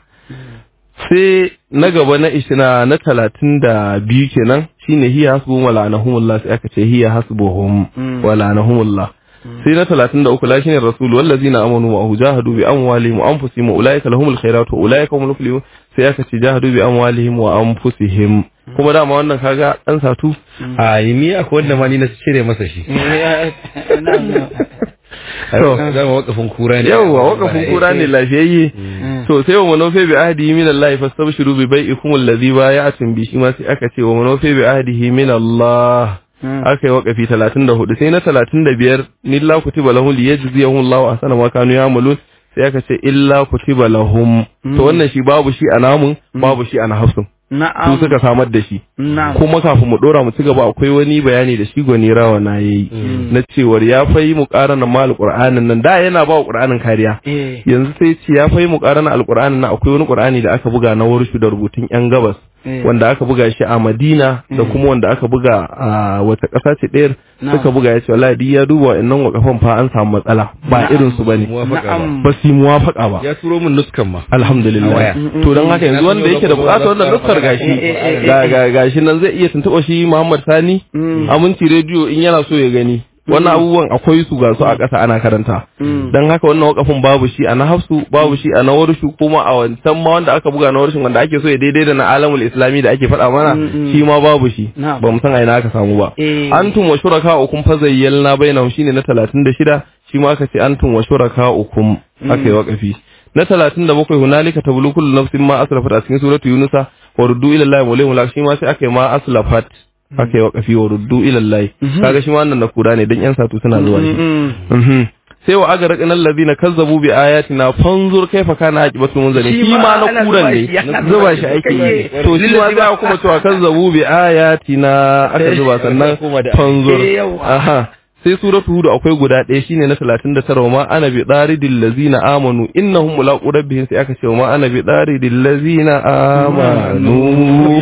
sai na gaba na ishina na talatin da biyu kenan shine hiya hasbuhum wala anahumullah sai aka ce hiya hasbuhum wala anahumullah sai na talatin da uku lashin rasul wallazina amanu wa jahadu bi amwalihim wa anfusihim wa ulaika lahumul khairatu wa ulaika humul muflihun sai aka ce jahadu bi amwalihim wa anfusihim kuma dama wannan kaga dan satu a ni akwai wanda ma ni na cire masa shi to zama wakafin kura ne yawwa wakafin kura ne lafiyayye to to sai wa manofe bi ahdihi min Allah fastabshiru bi bai'ikum alladhi bay'atum bi shi ma sai aka ce wa manofe bi ahdihi min Allah aka yi wakafi 34 sai na 35 nilla kutiba lahum liyajziyahum Allahu ahsana ma kanu ya'malun sai aka ce illa kutiba lahum to wannan shi babu shi a namun babu shi a nahafsun su na'am suka samar da shi na'am kuma kafin mu dora mu ci gaba akwai wani bayani da shi gwani rawa na yayi na cewar ya fayi mu karana ma alqur'anin nan da yana ba wa qur'anin kariya eh yanzu sai ce ya fayi mu karana alqur'anin nan akwai wani qur'ani da aka buga na warshu da rubutun yan gabas Eh. wanda aka buga shi a Madina da kuma wanda aka buga a wata ƙasa ce ɗayar Na'am. suka buga ya ce wallahi duk ya duba wa'annan wakafan fa an samu matsala ba irin su bane muwafaka ba na'am ba su yi muwafaka ba ya turo min nuskan ma alhamdulillah A waya. to don haka yanzu wanda yake da bukatar wannan nuskar gashi ga ga gashi nan zai iya tuntuɓa shi Muhammad Sani aminci rediyo in yana so ya gani wannan abubuwan akwai su ga su a ƙasa ana karanta don haka wannan wakafin babu shi a na hafsu babu shi a na warshu kuma a wancan ma wanda aka buga na warshin wanda ake so ya daidai da na alamul islami da ake faɗa mana shi ma babu shi Na'am. ba mu san a ina aka samu ba Eh. antum wa shuraka ukum fa zayyalna bainahum shine na 36 shi ma aka ce antum wa shuraka ukum aka yi wakafi na 37 hunalika tablu kullu nafsin ma aslafat a cikin suratu yunusa wa ruddu ila allahi wa lahum shi ma sai aka yi ma aslafat aka yi wakafi wa ruddu ila allahi kaga shi ma wannan na kura ne dan yan satu suna zuwa shi Mhm. sai wa aga raƙinan ladina kazzabu bi ayatina fanzur kaifa kana aqibatu munzali Shi shi ma ma na ana kuran zuba ne shi, ana zuba zuba shi shi. ake yi Kai. to shi ma Lillazi za kuma cewa kazzabu bi ayatina aka zuba sannan fanzur Eh, yawa. aha sai suratu hud akwai guda ɗaya shine na 39 wa ma ana bi daridil lazina amanu innahum mulaqu rabbihim sai aka ce wa ma ana bi daridil lazina amanu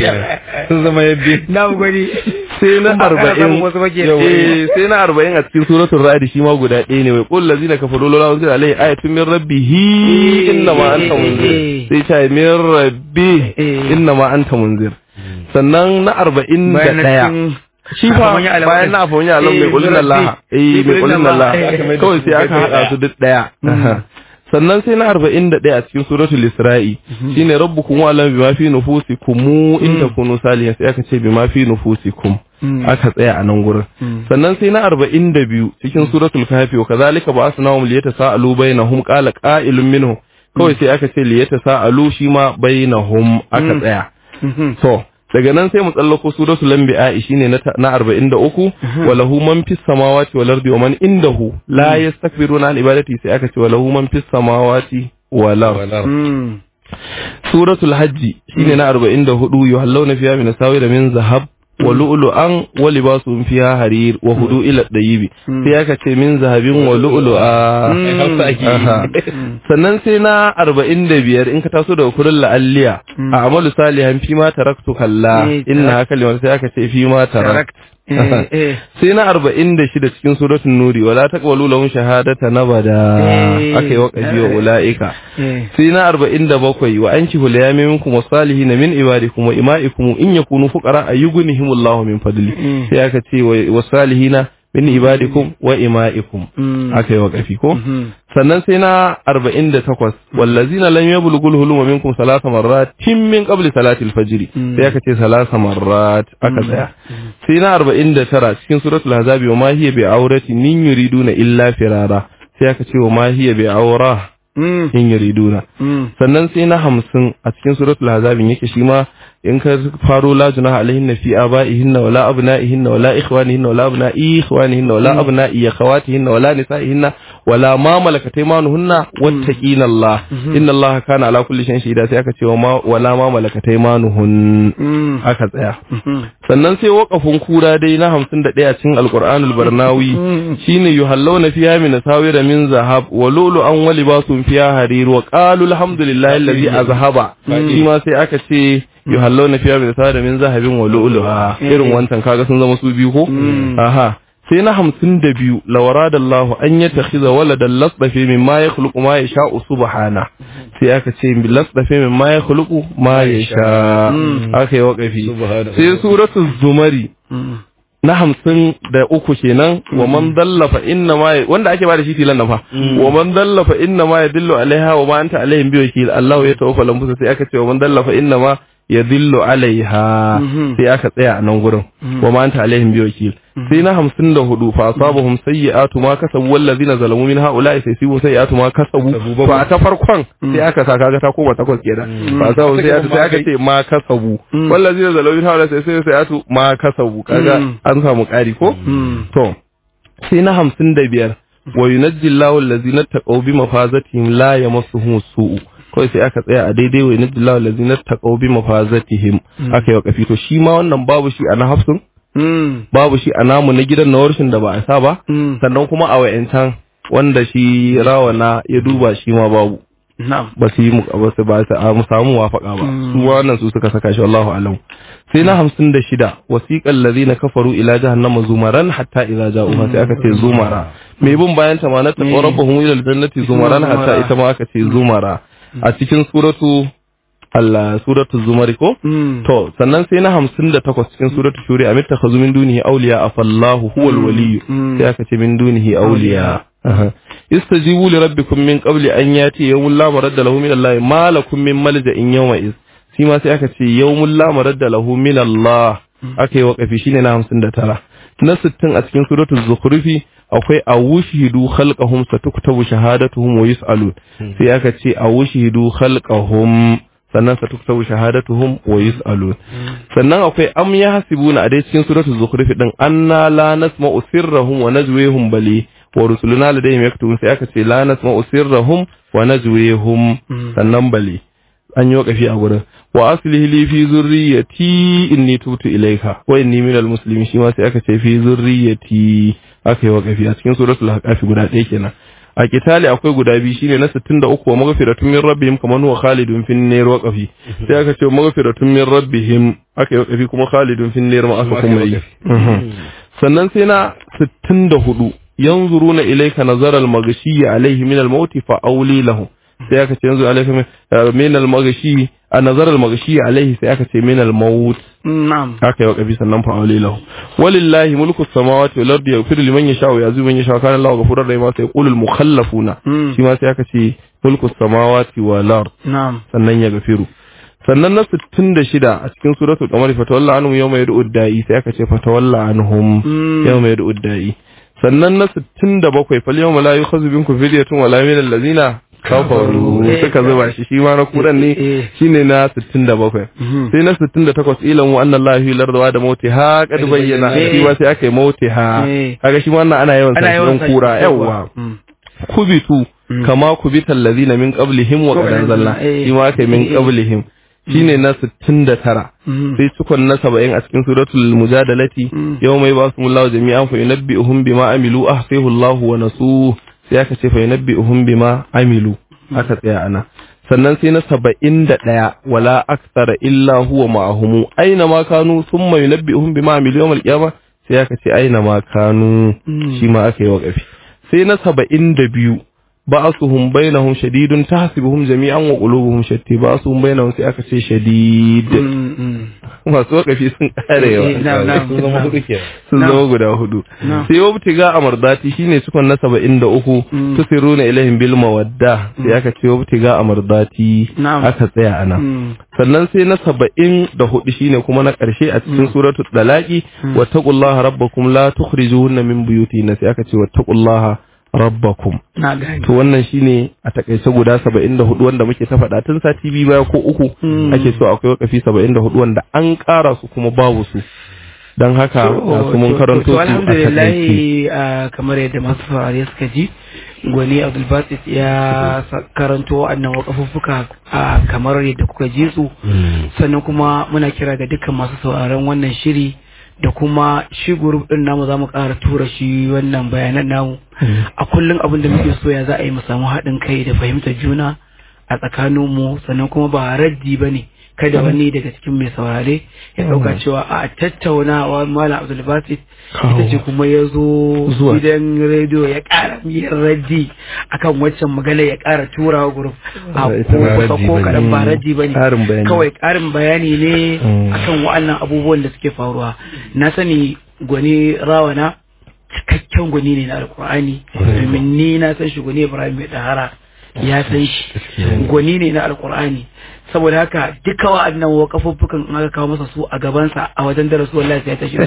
sun zama yabbe na gwani sai na Kuma kana samun arba'in wasu bake eh sai na arba'in a cikin suratul ra'd shi ma guda ɗaya ne wai qul lazina kafaru la unzila alayhi ayatun min rabbihi inna ma anta munzir sai ta min rabbi Eh. inna ma anta munzir sannan na arba'in da bayan na ɗaya cikin shi fa Afamanya Alam bayan na afon ya alam Eh, mai kulin Rabbi. Allah eh mai kulin kulin Allah. Allah Eh. kawai sai aka haɗa su duk ɗaya sannan sai na arba'in da ɗaya a cikin suratul isra'i shine rabbukum wa alam bima fi nufusikum in takunu salihin sai aka ce bima fi nufusikum aka tsaya a nan gurin sannan sai na arba'in da biyu cikin suratul kahfi wa kazalika ba'athnahum liyatasaalu bainahum qala qa'ilun minhum kawai sai aka ce liyatasaalu shi ma bainahum aka tsaya to daga nan sai mu tsallako suratul anbiya shine na ta- na 43 walahu man fis samawati wal ardi wa man indahu la yastakbiruna an ibadati sai aka ce walahu man fis samawati wal ardi suratul hajji shine na 44 yuhallawna fiha min asawir min zahab wa lu'lu'an wa libasuhum fiha harir wa hudu ila dayibi sai aka ce min zahabin wa lu'lu'a Aha. sannan sai na 45 in ka taso daga kullun la'alliya a amalu salihan fi ma taraktu kalla Eh, inna kalimar sai aka ce fi ma tarak eh eh sai na 46 cikin suratul nuri wala taqbalu lahum shahadata nabada Eh. akai waqafi wa ulaika eh sai na arba'in da bakwai wa an kihu la minkum wasalihin min ibadikum wa ima'ikum in yakunu fuqara ayyughnihim Allahu min fadli Mm. sai aka ce wa wasalihina min ibadikum wa ima'ikum Mm. aka yi wakafi ko Mhm. sannan sai na arba'in da takwas wallazina lam yablughul huluma minkum salasa marrat tim min qabli salati al-fajr Mm. sai aka ce salasa marrat aka tsaya sai na arba'in da tara cikin suratul ahzab wa ma hiya bi aurati nin yuriduna illa firara sai aka ce wa ma hiya bi aura Mm. in yuriduna Mm. sannan sai na hamsin a cikin suratul hazabin yake shi ma in ka faro la junaha alaihinna fi abaihinna wala abnaihinna wala ikhwanihinna wala abnai ikhwanihinna wala abnai akhawatihinna wala nisaihinna wala ma malakat aymanuhunna wattaqina Allah inna Allah kana ala kulli shay'in shahida sai aka ce wa ma- wala ma malakat aymanuhun Mm. aka tsaya Mhm. sannan sai waƙafin kura dai na hamsin da ɗaya cikin alƙur'anul barnawi shine yuhallawna fiha min asawira min zahab wa lu'lu'an wa libasun fiha harir wa qalu alhamdulillahi alladhi azhaba shi ma sai aka ce yuhallawna fiha min asawira min zahabin wa lu'lu'a irin wancan kaga sun zama su biyu ko aha sai na hamsin da biyu lawaradallahu an ya takhiza waladan lasdafe min ma ya khuluqu ma ya sha'u subhana sai aka ce lasdafe min ma ya khuluqu ma ya sha aka yi waƙafi Subhana. sai suratul zumari na hamsin da uku kenan wa man dallafa inna ma wanda ake bada shi tilan nan fa wa man dallafa inna ma yadullu alaiha wa ma anta alaihim bi wakil Allah ya tawaffa lambusa sai aka ce wa man dallafa inna ma yadhillu alaiha Mhm. sai aka tsaya a nan gurin Mhm. wa ma anta alaihim biwakil sai na hamsin da hudu fa asabahum sayyi'atu ma kasabu wallazina zalamu min haula'i sai sibu sayyi'atu ma kasabu to a ta farkon sai aka sa kaga ta koma takwas kenan fa asabahum sayyi'atu sai aka ce ma kasabu Mm. wallazina zalamu min haula'i sai sibu sayyi'atu ma kasabu kaga Mm. an samu ƙari ko Mm. to sai na hamsin da biyar wa yunajji Allahu allazina taqaw bi mafazatihim la yamassuhum su'u kawai sai aka tsaya a daidai wa yunajji Allahu allazina taqaw bi mafazatihim aka yi wa kafi to shi ma wannan babu shi a na hafsun Mm. babu shi a namu na gidan na warshin da ba a sa ba Mm. sannan kuma a wa'yancan wanda shi rawana ya duba shi ma babu Na'am. ba su yi mu ba su ba su a mu samu wafaka ba Mm. su wannan su suka saka shi wallahu alam sai na hamsin da shida wasiqal ladina kafaru ila jahannama zumaran hatta idza ja'uha sai aka ce zumara mai bin bayan ta ma na taqwa rabbahum ila aljannati zumaran hatta ita ma aka ce zumara a cikin suratu Allah suratu zumari ko Mm. To, sannan sai na hamsin da takwas cikin suratul shuri a mitta ka min dunihi auliya a fallahu huwal waliyu Mm. sai aka ce min dunihi auliya. Aha. Istajibu li rabbikum min qabli an yati yawmul la maradda lahu min Allah ma lakum min malja'in yawma iz. Shi ma sai aka ce yawmul la maradda lahu min Allah. Aka yi wakafi shine na hamsin da tara. Na sittin a cikin suratul zukhrufi akwai awushidu khalqahum satuktabu shahadatuhum wa yus'alun. Sai aka ce awushidu khalqahum sannan satuktabu shahadatuhum wa yus'alun sannan akwai am yahsibuna a dai cikin suratul zukhruf din anna la nasma'u sirrahum wa najwihum bali wa rusuluna ladayhim yaktubun sai aka ce la nasma'u sirrahum wa najwihum sannan bali an yi wakafi a gurin wa aslihi li fi zurriyyati inni tubtu ilayka wa inni minal muslimin shi ma sai aka ce fi zurriyyati aka yi wakafi a cikin suratul haqafi guda ɗaya kenan a kitali akwai guda biyu shine na 63 wa maghfiratun min rabbihim kaman huwa khalidun fin nar waqafi sai aka ce maghfiratun min rabbihim aka yi waqafi kuma khalidun fin nar ma aka kuma yi Mhm. sannan sai na 64 yanzuruna ilayka nazara al-maghshi alayhi min al-maut fa awli lahu sai aka ce yanzu alayka min- min al-maghshi a nazara al-maghshi alayhi sai aka ce min al-maut Na'am. haka yi wakafi sannan fa aure lahu walillahi mulku samawati wal ardi yaghfiru liman yasha wa yazibu man yasha kana Allahu ghafurur rahim sai yaqulu al mukhallafuna Mm. shi ma sai aka ce mulku samawati wal ard Na'am. sannan ya gafiru sannan na 66 a cikin suratul qamar fatawalla anhum yawma yad'u da'i sai aka ce fatawalla anhum Mm. yawma yad'u da'i sannan na 67 fal yawma la yukhadhu minkum fidyatun wala min allazina kafaru Eh, suka zuba shi shi ma na kuran ne eh. shine na 67 Mhm. sai na 68 ilan wa annan lahi lardawa da mauti ha kad bayyana Eh. shi ma sai aka yi mauti ha Eh. kaga shi ma wannan ana yawan Ana sa yawan don kura sa- yawa Mm. kubitu Mm. kama kubita allazina min qablihim wa Ko qad qad anzalna eh. shi ma aka yi min Eh. qablihim shine na 69 Mm. sai cikon na 70 a cikin suratul mujadalati Mm. yawma yab'athumullahu jami'an fa yunabbi'uhum bima amilu ahsahu Allahu wa nasu sai aka ce fa yunabbi'uhum bima amilu aka tsaya ana sannan sai na saba'in da ɗaya wala aksara illa huwa ma'ahumu aina ma kanu summa yunabbi'uhum bima amilu yawmal qiyamah sai aka ce aina ma kanu Mm. shi ma aka yi waqafi sai na saba'in da biyu ba'asuhum bainahum shadidun tahsibuhum jami'an wa qulubuhum shatti ba'asuhum bainahum sai aka ce shadid Mm, mm. masu wakafi sun kare yawa Eh, na'am, na'am. sun zama hudu kenan sun Na'am. zama guda hudu Na'am. sai wabtiga a mardati shine cikon na saba'in da uku Mm. tusiruna ilaihim bil mawadda sai aka ce wabtiga a mardati Na'am. aka tsaya ana Mm. sannan sai na saba'in da hudu shine kuma na ƙarshe a cikin suratul dalaki wattaqullaha rabbakum la tukhrijuhunna min buyutihinna sai aka ce wattaqullaha rabbakum Na gani. to wannan shine a takaice guda 74 wanda muke ta faɗa tun sati biyu baya ko uku Mm. ake so akwai wakafi 74 wanda an ƙara su kuma babu su don haka ga su mun To- karanto to su a alhamdulillah takaice ah, kamar yadda masu saurare suka ji gwani abdulbasit ya sa- karanto wa'annan wakafuffuka ah, kamar yadda kuka ji su sannan kuma muna kira ga dukkan masu sauraron wannan shiri da kuma shi group din namu za mu ƙara tura shi wannan bayanan namu a kullum abin da muke so ya za a yi mu samu haɗin kai da fahimtar juna a tsakaninmu sannan kuma ba raddi ba ne kada wani daga cikin mai saurare ya ɗauka cewa a tattaunawa malam abdulbasit ita ce kuma ya zo Zuwa. gidan rediyo ya ƙara miyar raddi akan waccan magana ya ƙara tura wa group a Ita ko ba kusa raddi ko bane. kaɗan ba raddi ba ne Ƙarin bayani. kawai ƙarin bayani ne Mm. akan wa'annan abubuwan da suke faruwa na sani gwani rawana cikakken gwani ne na alkur'ani domin ni na san shi gwani ibrahim mai dahara ya san shi gwani ne na alkur'ani saboda haka duka wa'annan wakafuffukan in aka kawo masa su a gabansa a wajen darasu wallahi sai ya tashi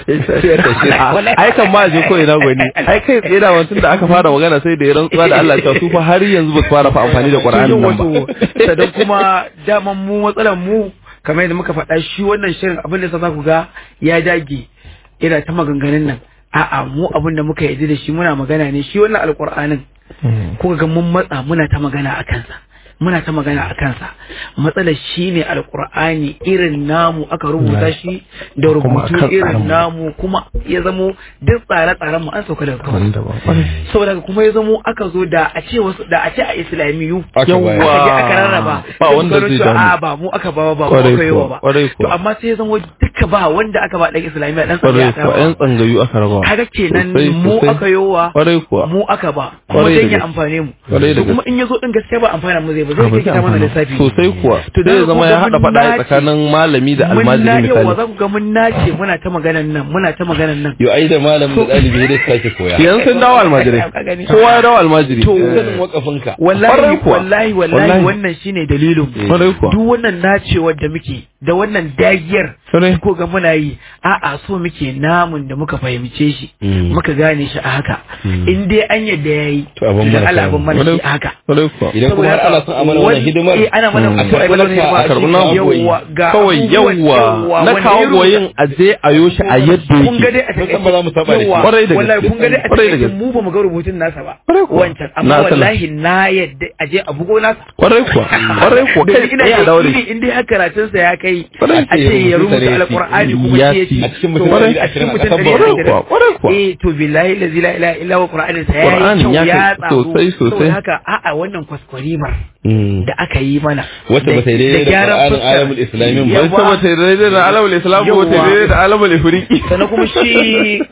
ai kan ma je ko ina gwani ai kai tsaye da wancan da aka fara magana sai da ya rantsuwa da Allah cewa su fa har yanzu ba su fara fa amfani da Qur'ani nan ba sannan kuma daman mu matsalan mu kamar yadda muka faɗa shi wannan shirin abin da sa za ku ga ya dage yana ta maganganun nan a'a mu abin da muka yarda da shi muna magana ne shi wannan alƙur'anin kuka ga mun matsa muna ta magana a kansa muna ta magana a kansa matsalar shi ne alkur'ani irin namu aka rubuta shi da rubutu irin namu kuma ya zamo duk tsare-tsaren mu an sauka daga kawai saboda haka kuma ya zamo aka zo da a ce wasu da a ce a islamiyu Yawwa. aka je aka rarraba Ba sai wanda su gano zai cewa, damu. a ba mu aka ba ba mu Kwarai aka yi wa kuwa, ba kwarai to kuwa. amma sai ya zamo duka ba wanda aka ba dan islamiyya dan kwarai tsariya kuwa yan tsangayu aka raba kaga kenan Sosai, mu sosai. aka yowa kwarai kuwa mu aka ba kuma Kwarai da dan ya gaske. amfane mu Kwarai da to kuma gaske. in ya zo din gaskiya ba amfana mu zai ba Ah, zai ba kai zai kita mana amfana. lissafi sosai kuwa To sai da ya zama ku ya ga haɗa mun faɗa nace. tsakanin malami da mun na almajiri yawa misali za ku ga mun nace muna ta maganan nan muna ta maganan nan Yo ai da malam da ɗalibi da sake koya. yanzu sun dawo almajirai Ka gani. kowa ya dawo almajiri To, Sanin wakafinka. wallahi Kwarai kuwa. wallahi wallahi Wallahi. wannan shine dalilin mu. kwarai kuwa duk wannan nacewar da muke da wannan dagiyar Kwarai. ko ga muna yi a'a so muke namun da muka fahimce shi Mm. muka gane shi a haka in dai an yadda yayi To, abin da mana Allah samu. abin mana shi a haka kwarai kuwa Idan kuma har ana son a mana wannan hidimar. eh ana mana Mm. a to ai mana hidima A karɓi namu yawwa ga kawai abubuwan yawwa na wanda kawo ya rubuta- goyin a je a yo shi a yadda kun ga dai yake a Mun takaice san ba za mu saba da shi. Yawwa, Kwarai da wallahi gaske. kun ga dai a Kwarai da takaice gaske. mu ba mu ga rubutun nasa ba Kwarai kuwa. wancan amma Na sanar. wallahi na yadda a je a bugo nasa kwarai kuwa kwarai kuwa kai ina tsaye a dawo da yakini shi in dai har karatunsa ya kai Kwarai. a ce ya rubuta Ya ci. alqur'ani kuma Ya shi ya ci. ci A cikin To, mutum kwarai, ɗari da a cikin ashirin a mutum ƙasar ɗari da Borno. ashirin. Kwarai kuwa, kwarai kuwa. eh to billahi la ilaha illa huwa qur'anin sa ya yi Qur'anin kyau ya ya kai tsaro sosai, sosai. saboda haka a'a wannan kwaskwarimar Mm. da aka yi mana Wacce ba ta yi daidai da gyaran Qur'anin fuskar. alamul islamin ba. Yawwa. Wata bata yi daidai da alamul islam ba wata yi daidai da alamul ifriki sannan kuma shi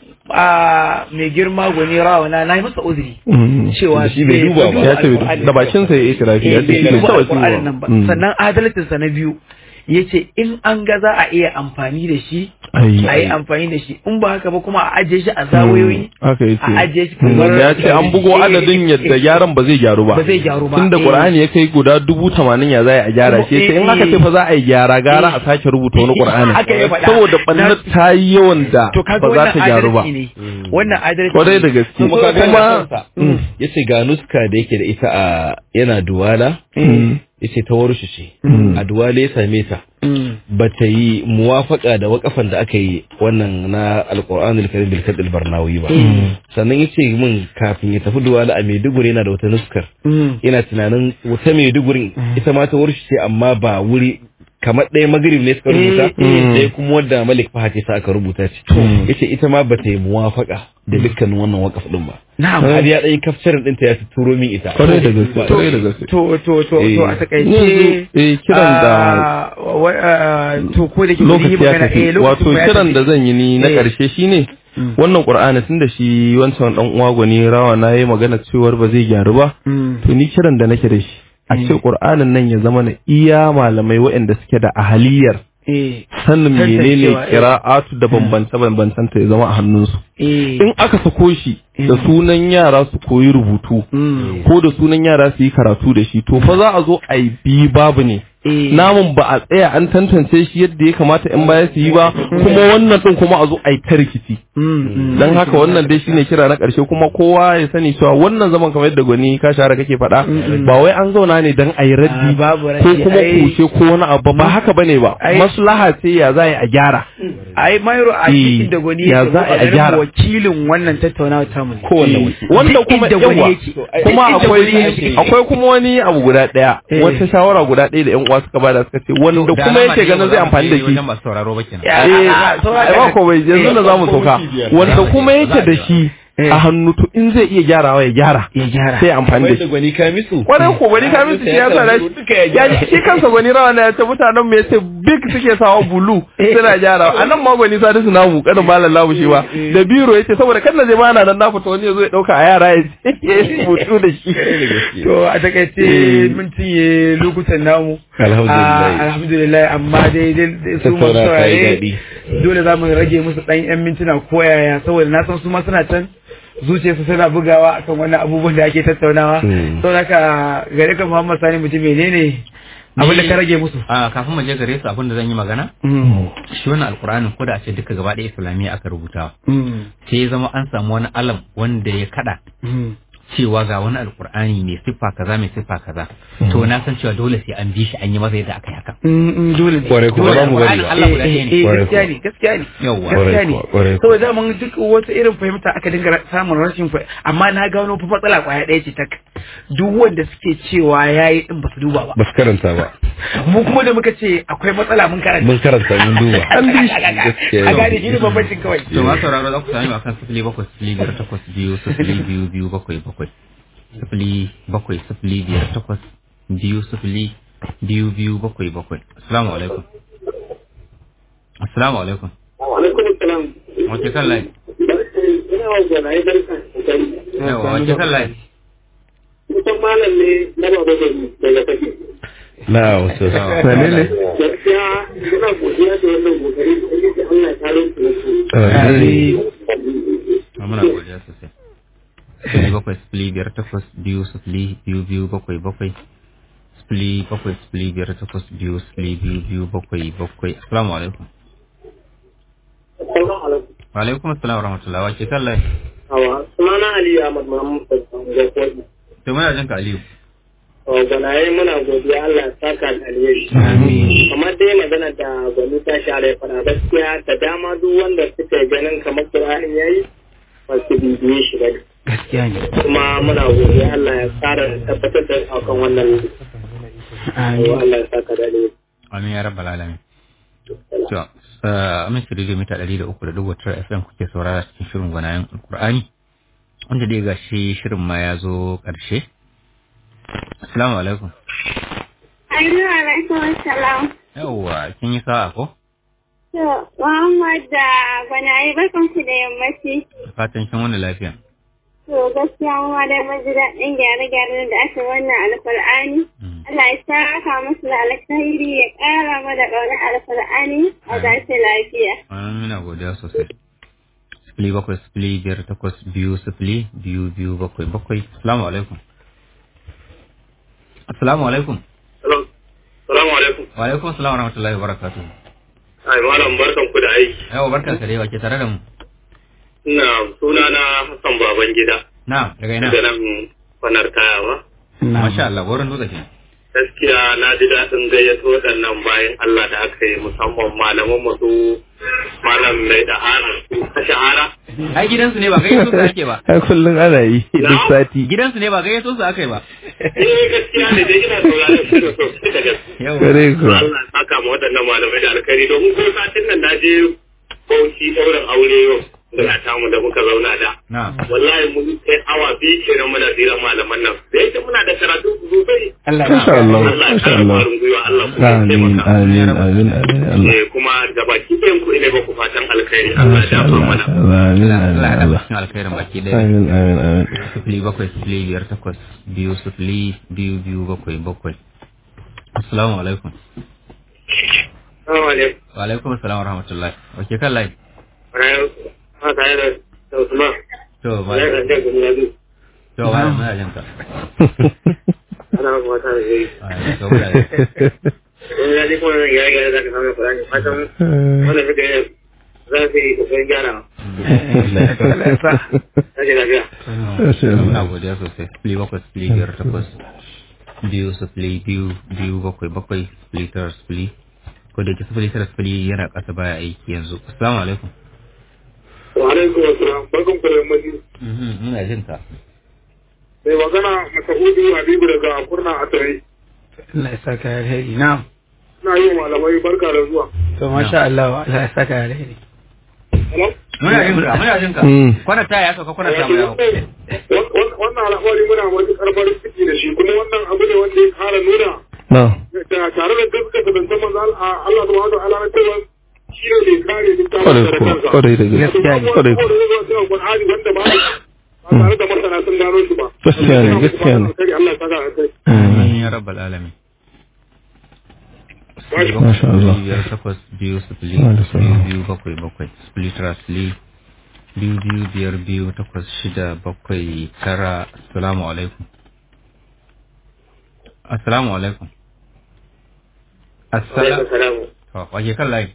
a mai girma gwani rawana na yi masa uzuri cewa Da shi bai duba ba. ya ce da bakin sa ya yi tirafi ya ce shi bai duba taba alƙur'anin nan ba Mm. sannan adalcinsa na biyu ya ce in an ga za a iya amfani da shi Ai. a yi amfani da shi in ba haka ba kuma a ajiye shi a zawayoyi haka yake a ajiye shi Mm, kamar ya ce an bugo adadin yadda gyaran ba zai gyaru ba ba zai gyaru ba tunda Eh. qur'ani ya kai guda dubu tamanin ya za a gyara shi sai in aka ce fa za a yi gyara gara a sake rubuta wani qur'ani Haka ya faɗa. saboda bannar ta yi yawan da to kaga ba za wannan ta gyaru ba adalci ne wannan adalci kwarai ne. da gaske Kuma ka ga kuma kuma yace ga nuska da yake da ita a yana duwala Mm. yace ta warshi ce Mm. a duwala ya same ta Mm. ba ta yi muwafaka da wakafan da aka yi wannan na alkur'anul karim bil kadil barnawi ba sannan yace min kafin ya tafi duwala a Maiduguri yana da wata nuskar Mm. ina tunanin wata Maiduguri ita ma ta warshi ce amma ba wuri kamar ɗaya magrib ne suka rubuta Eh, eh. ɗaya kuma wadda malik fahad ya sa aka rubuta ce yace ita ma ba ta yi muwafaka da dukkanin wannan wakaf din ba na'am har ya ɗan kafcarin ɗinta ya turo min ita kwarai da gaske kwarai da gaske to to to to a takaice Yanzu, eh, kiran da ah, wa- ah, to ko da ke bari yi lokaci ya magana, eh, tafi lokacin wato ba ya kiran tafi. da zan yi ni na Eh. karshe shine wannan qur'ani tunda shi wancan dan uwa gwani rawa na yi magana cewar ba zai gyaru ba Mm. to ni kiran da nake da shi a ce qur'anin nan ya zama na iya malamai waɗanda suke da ahaliyar eh sanin menene Tantancewa, eh. qira'atu da bambance bambancen ta ya zama a hannunsu eh in aka sako shi da sunan yara su koyi rubutu Mm. ko da sunan yara su yi karatu da shi to fa za a zo a yi bi babu ne eh namun ba a tsaya an tantance shi yadda ya kamata in baya su yi ba kuma wannan din kuma a zo a yi ta rikici Mm, mm. dan haka wannan dai shine kira na karshe kuma kowa ya sani cewa wannan zaman kamar yadda gwani ka share kake faɗa ba wai an zauna ne dan a yi raddi Ah, babu raddi, ko kuma ai. kushe ko wani abu ba haka bane ba Ai. maslaha ce ya za a yi a gyara ai mayro a Eh, cikin da gwani ya yake za a ganin gyara. wakilin wannan tattaunawa ta mu ne kowanne wakili wanda Duk kuma inda gwani yawa yake. kuma Duk inda akwai gwani yake. akwai kuma wani abu guda daya Eh. wata shawara guda ɗaya da yan uwa suka bada suka ce wanda Da kuma alama yake dai ganin ba zai za mu amfani da je shi wajen masu sauraro ba kenan. Ya, eh a- a- saura ai ba ko bai yanzu da zamu sauka wanda kuma yake da shi Eh. a hannu to in zai iya gyarawa ya gyara ya gyara sai ya amfani da wai da shi gwani ka misu kwarai ko gwani ka minsu ya sa da shi ya ji shi kansa gwani rawa na ya ce mutanen mu yace big suke sawa bulu suna gyarawa a nan ma gwani sa su namu kada malam lamu shi ba da biro yace saboda kan na je ma na nan na fita wani ya zo ya dauka a yara ya ya yi rubutu da shi to a takaice mun cinye lokutan namu Alhamdulillah. Ah, alhamdulillah amma dai dai- dai su masu Tattauna ta yi saurare daɗi. dole za mu rage musu ɗan yan mintuna ko yaya saboda na san su ma suna can zuciyarsu suna bugawa akan wannan abubuwan da ake tattaunawa Hmm. saboda haka gare ka Muhammad Sani mutum menene abin da ka rage musu a kafin mu je gare su abin da zan yi magana shi wannan alkur'anin ko da a ce duka gaba ɗaya islamiyya aka rubuta sai ya zama an samu wani alam wanda ya kada cewa ga wani alkur'ani mai siffa kaza mai siffa kaza to na san cewa dole sai an bi shi an yi masa yadda aka yi haka dole ne Kwarai kuwa, ba mu bari ba. Allah guda ɗaya ne Eh, eh, Kwarai gaskiya kuwa. ne gaskiya ne Yawwa. gaskiya ne Kwarai kuwa, kwarai kuwa. saboda zaman duk wata irin fahimta aka dinga ra- samun rashin fahimta amma na gano fa matsala kwaya ɗaya ce tak duk wanda suke cewa yayi din ba su duba ba ba su karanta ba mu kuma da muka ce akwai matsala mun karanta mun karanta mun duba an bi shi gaskiya a gane shi ne bambancin kawai to ma sauraro za ku sami akan sifili bakwai sifili biyar takwas biyu sifili biyu biyu bakwai bakwai sifili bakwai sifili biyar takwas biyu sifili biyu biyu bakwai bakwai assalamu alaikum assalamu alaikum alaikum salam wace kan layi ina wa gwanaye barka yawa wace kan layi kusan malam ne na baba da daga take na wasu Wane ne? gaskiya ina godiya da wannan kokari da yake Allah ya kare ku Ah, muna godiya sosai sifili bakwai sifili biyar takwas biyu sifili biyu biyu bakwai bakwai sifili bakwai sifili biyar takwas biyu sifili biyu biyu bakwai bakwai assalamu alaikum Assalamu alaikum wa alaikum assalam wa rahmatullahi wace kan layi awa sunana Ali Ahmad Muhammad ga kodi to muna jin ka aliyu gwanaye muna godiya Allah ya saka da alheri kamar dai magana da gwani ta share fara gaskiya da dama duk wanda suka yi ganin kamar Qur'ani yayi ba su bibiye shi ba gaskiya ne kuma muna godiya Allah ya tsara tabbatar da akan wannan Amin. Allah ya saka da alheri Amin ya rabbal alamin. To, uh, amin shi rediyo mita ɗari da uku da dubu tara FM kuke saurara cikin shirin gwanayen Alƙur'ani. Wanda dai ga shi shirin ma ya zo ƙarshe. Assalamu alaikum. Ainihin alaikum salam. Yawwa, kin yi sa'a ko? To, Muhammad da gwanaye barkan ku da yammaci. Fatan kin wani lafiya. To, gaskiya mu ma dai mun ji daɗin gyare-gyaren da aka yi wannan alkur'ani. Mm. Allah ya saka musu da alkhairi ya ƙara mana ƙaunar alkur'ani a dace lafiya. Amin muna godiya sosai. Sifili bakwai sifili biyar takwas biyu sifili biyu biyu bakwai bakwai. Assalamu alaikum. Assalamu alaikum. Salamu alaikum. Wa alaikum assalam wa rahmatullahi wa barakatuh. Ai malam barkan ku da aiki. Yawa barka ka dai wa ke tare da mu. Ina sunana Hassan Babangida Na, daga ina. daga nan fanar kaya ba. Masha Allah, wurin dutse ke. Gaskiya na ji daɗin gayyato waɗannan bayan Allah da aka yi musamman malaman mu su malam mai da hana su ta shahara. Ai gidansu ne ba gayyato su ake ba. ai kullum ana yi duk sati Gidansu ne ba gayyato su aka yi ba. Eh gaskiya ne dai ina sauraron su da sosai da gaske. Yau. kare kuwa Allah ya saka ma waɗannan malamai da alkhairi domin ko satin nan na je Bauchi ɗaurin aure yau da tamu da muka zauna da. Na. Wallahi mun kai awa biyu kenan muna tsira malaman nan. Da yake muna da karatu sosai. Allah Masha Allah Allah ya Masha kara Allah ƙwarin gwiwa Allah kuma ya amin taimaka. amin amin amin Allah Eh, kuma da baki ɗayan ku ina ba ku fatan alkhairi Allah ya Masha dafa Allah mana. amin Allah amin ya haɗa Allah cikin alkhairin baki ɗaya. amin amin amin Sifili bakwai sifili biyar takwas biyu sifili biyu biyu bakwai bakwai. Assalamu alaikum. Assalamu alaikum. Wa alaikum assalam wa rahmatullahi. Wace kan layi? Ma tare da da Usman. To, ba. Ya ga da guda biyu. To, ba muna jin ka. Ana maka wata da yayi. Ah, to, ba. Wani ya ji kuma nan ya ga da ka samu Qur'ani. Fatan wannan suka yi za su yi kokarin gyara. Kaje lafiya. Masha Allah. Muna godiya sosai. Sifili bakwai sifili biyar takwas biyu sifili biyu biyu bakwai bakwai sifili tara sifili. Ko da ke sifili tara sifili yana ƙasa baya aiki yanzu. Assalamu alaikum. Wa alaikum assalam. Barkan ku da yammaci. Mhm, Muna jin ka. Mai magana Masa'udu Habibu daga Kurna Atare. Allah ya saka alheri na'am Ina yi wa malamai barka da zuwa. to masha Allah Allah ya saka alheri Hello? Muna jin ka, muna jin ka. Mm. Kwana ta ya sauka kwana ta mu yawo. Wannan al'amari muna matuƙar farin ciki da shi kuma wannan abu ne wanda ya kara nuna na da tare da gaskata da zaman Allah subhanahu wa ta'ala na cewa shi ne mai kare littafin kwarai da kuwa kansa. kwarai da gaske Gaskiya ne. kwarai kuwa Qur'ani wanda ba ba tare da masana sun gano shi ba. Gaskiya ne, gaskiya ne. Allah ya saka a kai. Amin ya rabbal alamin. Masha Allah. Biyar takwas biyu sifili Masha biyu Allah. biyu bakwai bakwai sifili tara sifili biyu biyu biyar biyu takwas shida bakwai tara assalamu alaikum. Assalamu alaikum. assalamu salamu. to waje kan layi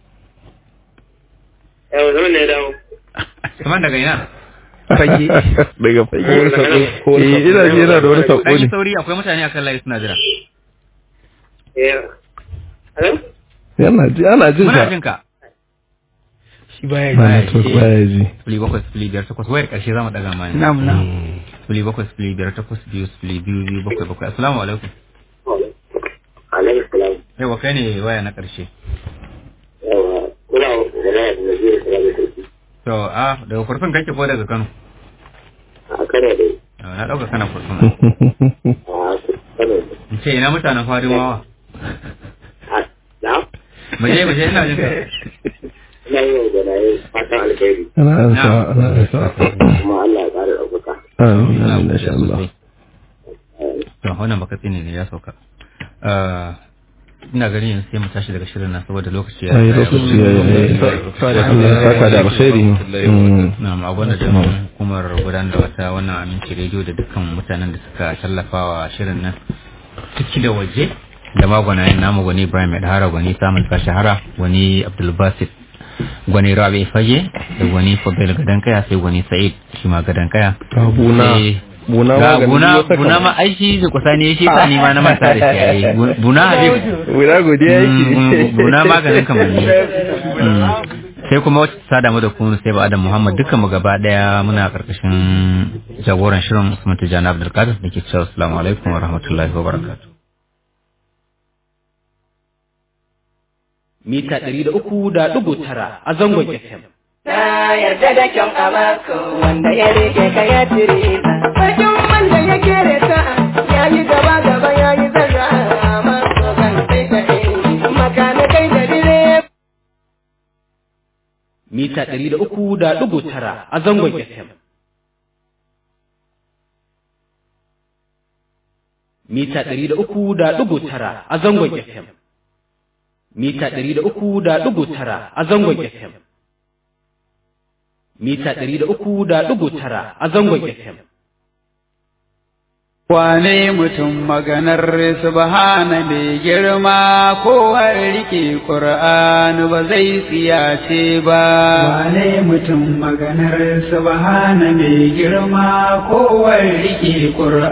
Yau zama ne dawo. Usman daga ina fage daga fage Ko wani sako- ko wani eh ina ji yana da wani sako dan yi ne sauri akwai mutane akan layi suna jira Eh. Hello? yana ji ana jin muna ka jin ka shi baya Baya ji to baya ji sifili bakwai sifili biyar takwas wayar karshe za mu daga mani na'am na'am sifili bakwai sifili biyar takwas biyu sifili biyu biyu bakwai bakwai assalamu alaikum Alaikum salam. yawa kai ne waya na karshe Yawa, kuna magana da Naziru Salamu Sarki. to a daga kurfin kake ko daga kano A Kano dai. Yawa, na dauka kana kurfin A Kano dai. in ce ina mutanen farimawa A na? baje baje ina jin ka Ina yi wa gwanaye fatan alheri. ana ansa ana ansa Kuma Allah ya ƙara ɗaukaka. amin amin insha Allah to wannan baka tsine ne ya sauka Ah, ina ganin yanzu sai mu tashi daga shirin nan saboda lokaci ya ai lokaci ya yi Allah ya saka da alkhairi Mm. na abin da jami'in hukumar gudanar da wata wannan aminci rediyo da dukkan mutanen da suka tallafa wa shirin nan ciki da waje da magwanayen namu gwani ibrahim medhara gwani samun shahara gwani abdulbasit gwani rabi fage da gwani fadil gadan kaya sai gwani sa'id shi ma gadan kaya Ga buna. Sai- Buna ga maganin buna wata buna kam. ma aiki da kusa ne shi sa ni ma na manta da shi yayi buna habib Guda godiya Mm, mm, yake. buna maganin kamanni Mm. sai kuma wacce ta damu da kunu sai ba adam muhammad dukkan mu gaba daya muna karkashin jagoran shirin usman tijjani abdulkadir da ke cewa assalamu alaikum wa rahmatullahi wa barakatuh mita ɗari da uku da ɗigo tara a zangon FM. Na yarda da kyan amako wanda ya rike ka ya tire ta. Bakin wanda ya kere ta ya yi gaba gaba ya yi zarra masu kan sai ta inji makana kai da dire. Mita ɗari da uku da ɗigo tara a zangon FM. Mita ɗari da uku da ɗigo tara a zangon FM. Mita ɗari da uku da ɗigo tara a zangon FM. Mita ɗari da uku da ɗigo tara a zangon FM. Wane mutum maganar subhana mai girma ko har rike Ƙur'ani ba zai tsiyace ba. Wane mutum maganar subhana mai girma ko har rike Ƙur'ani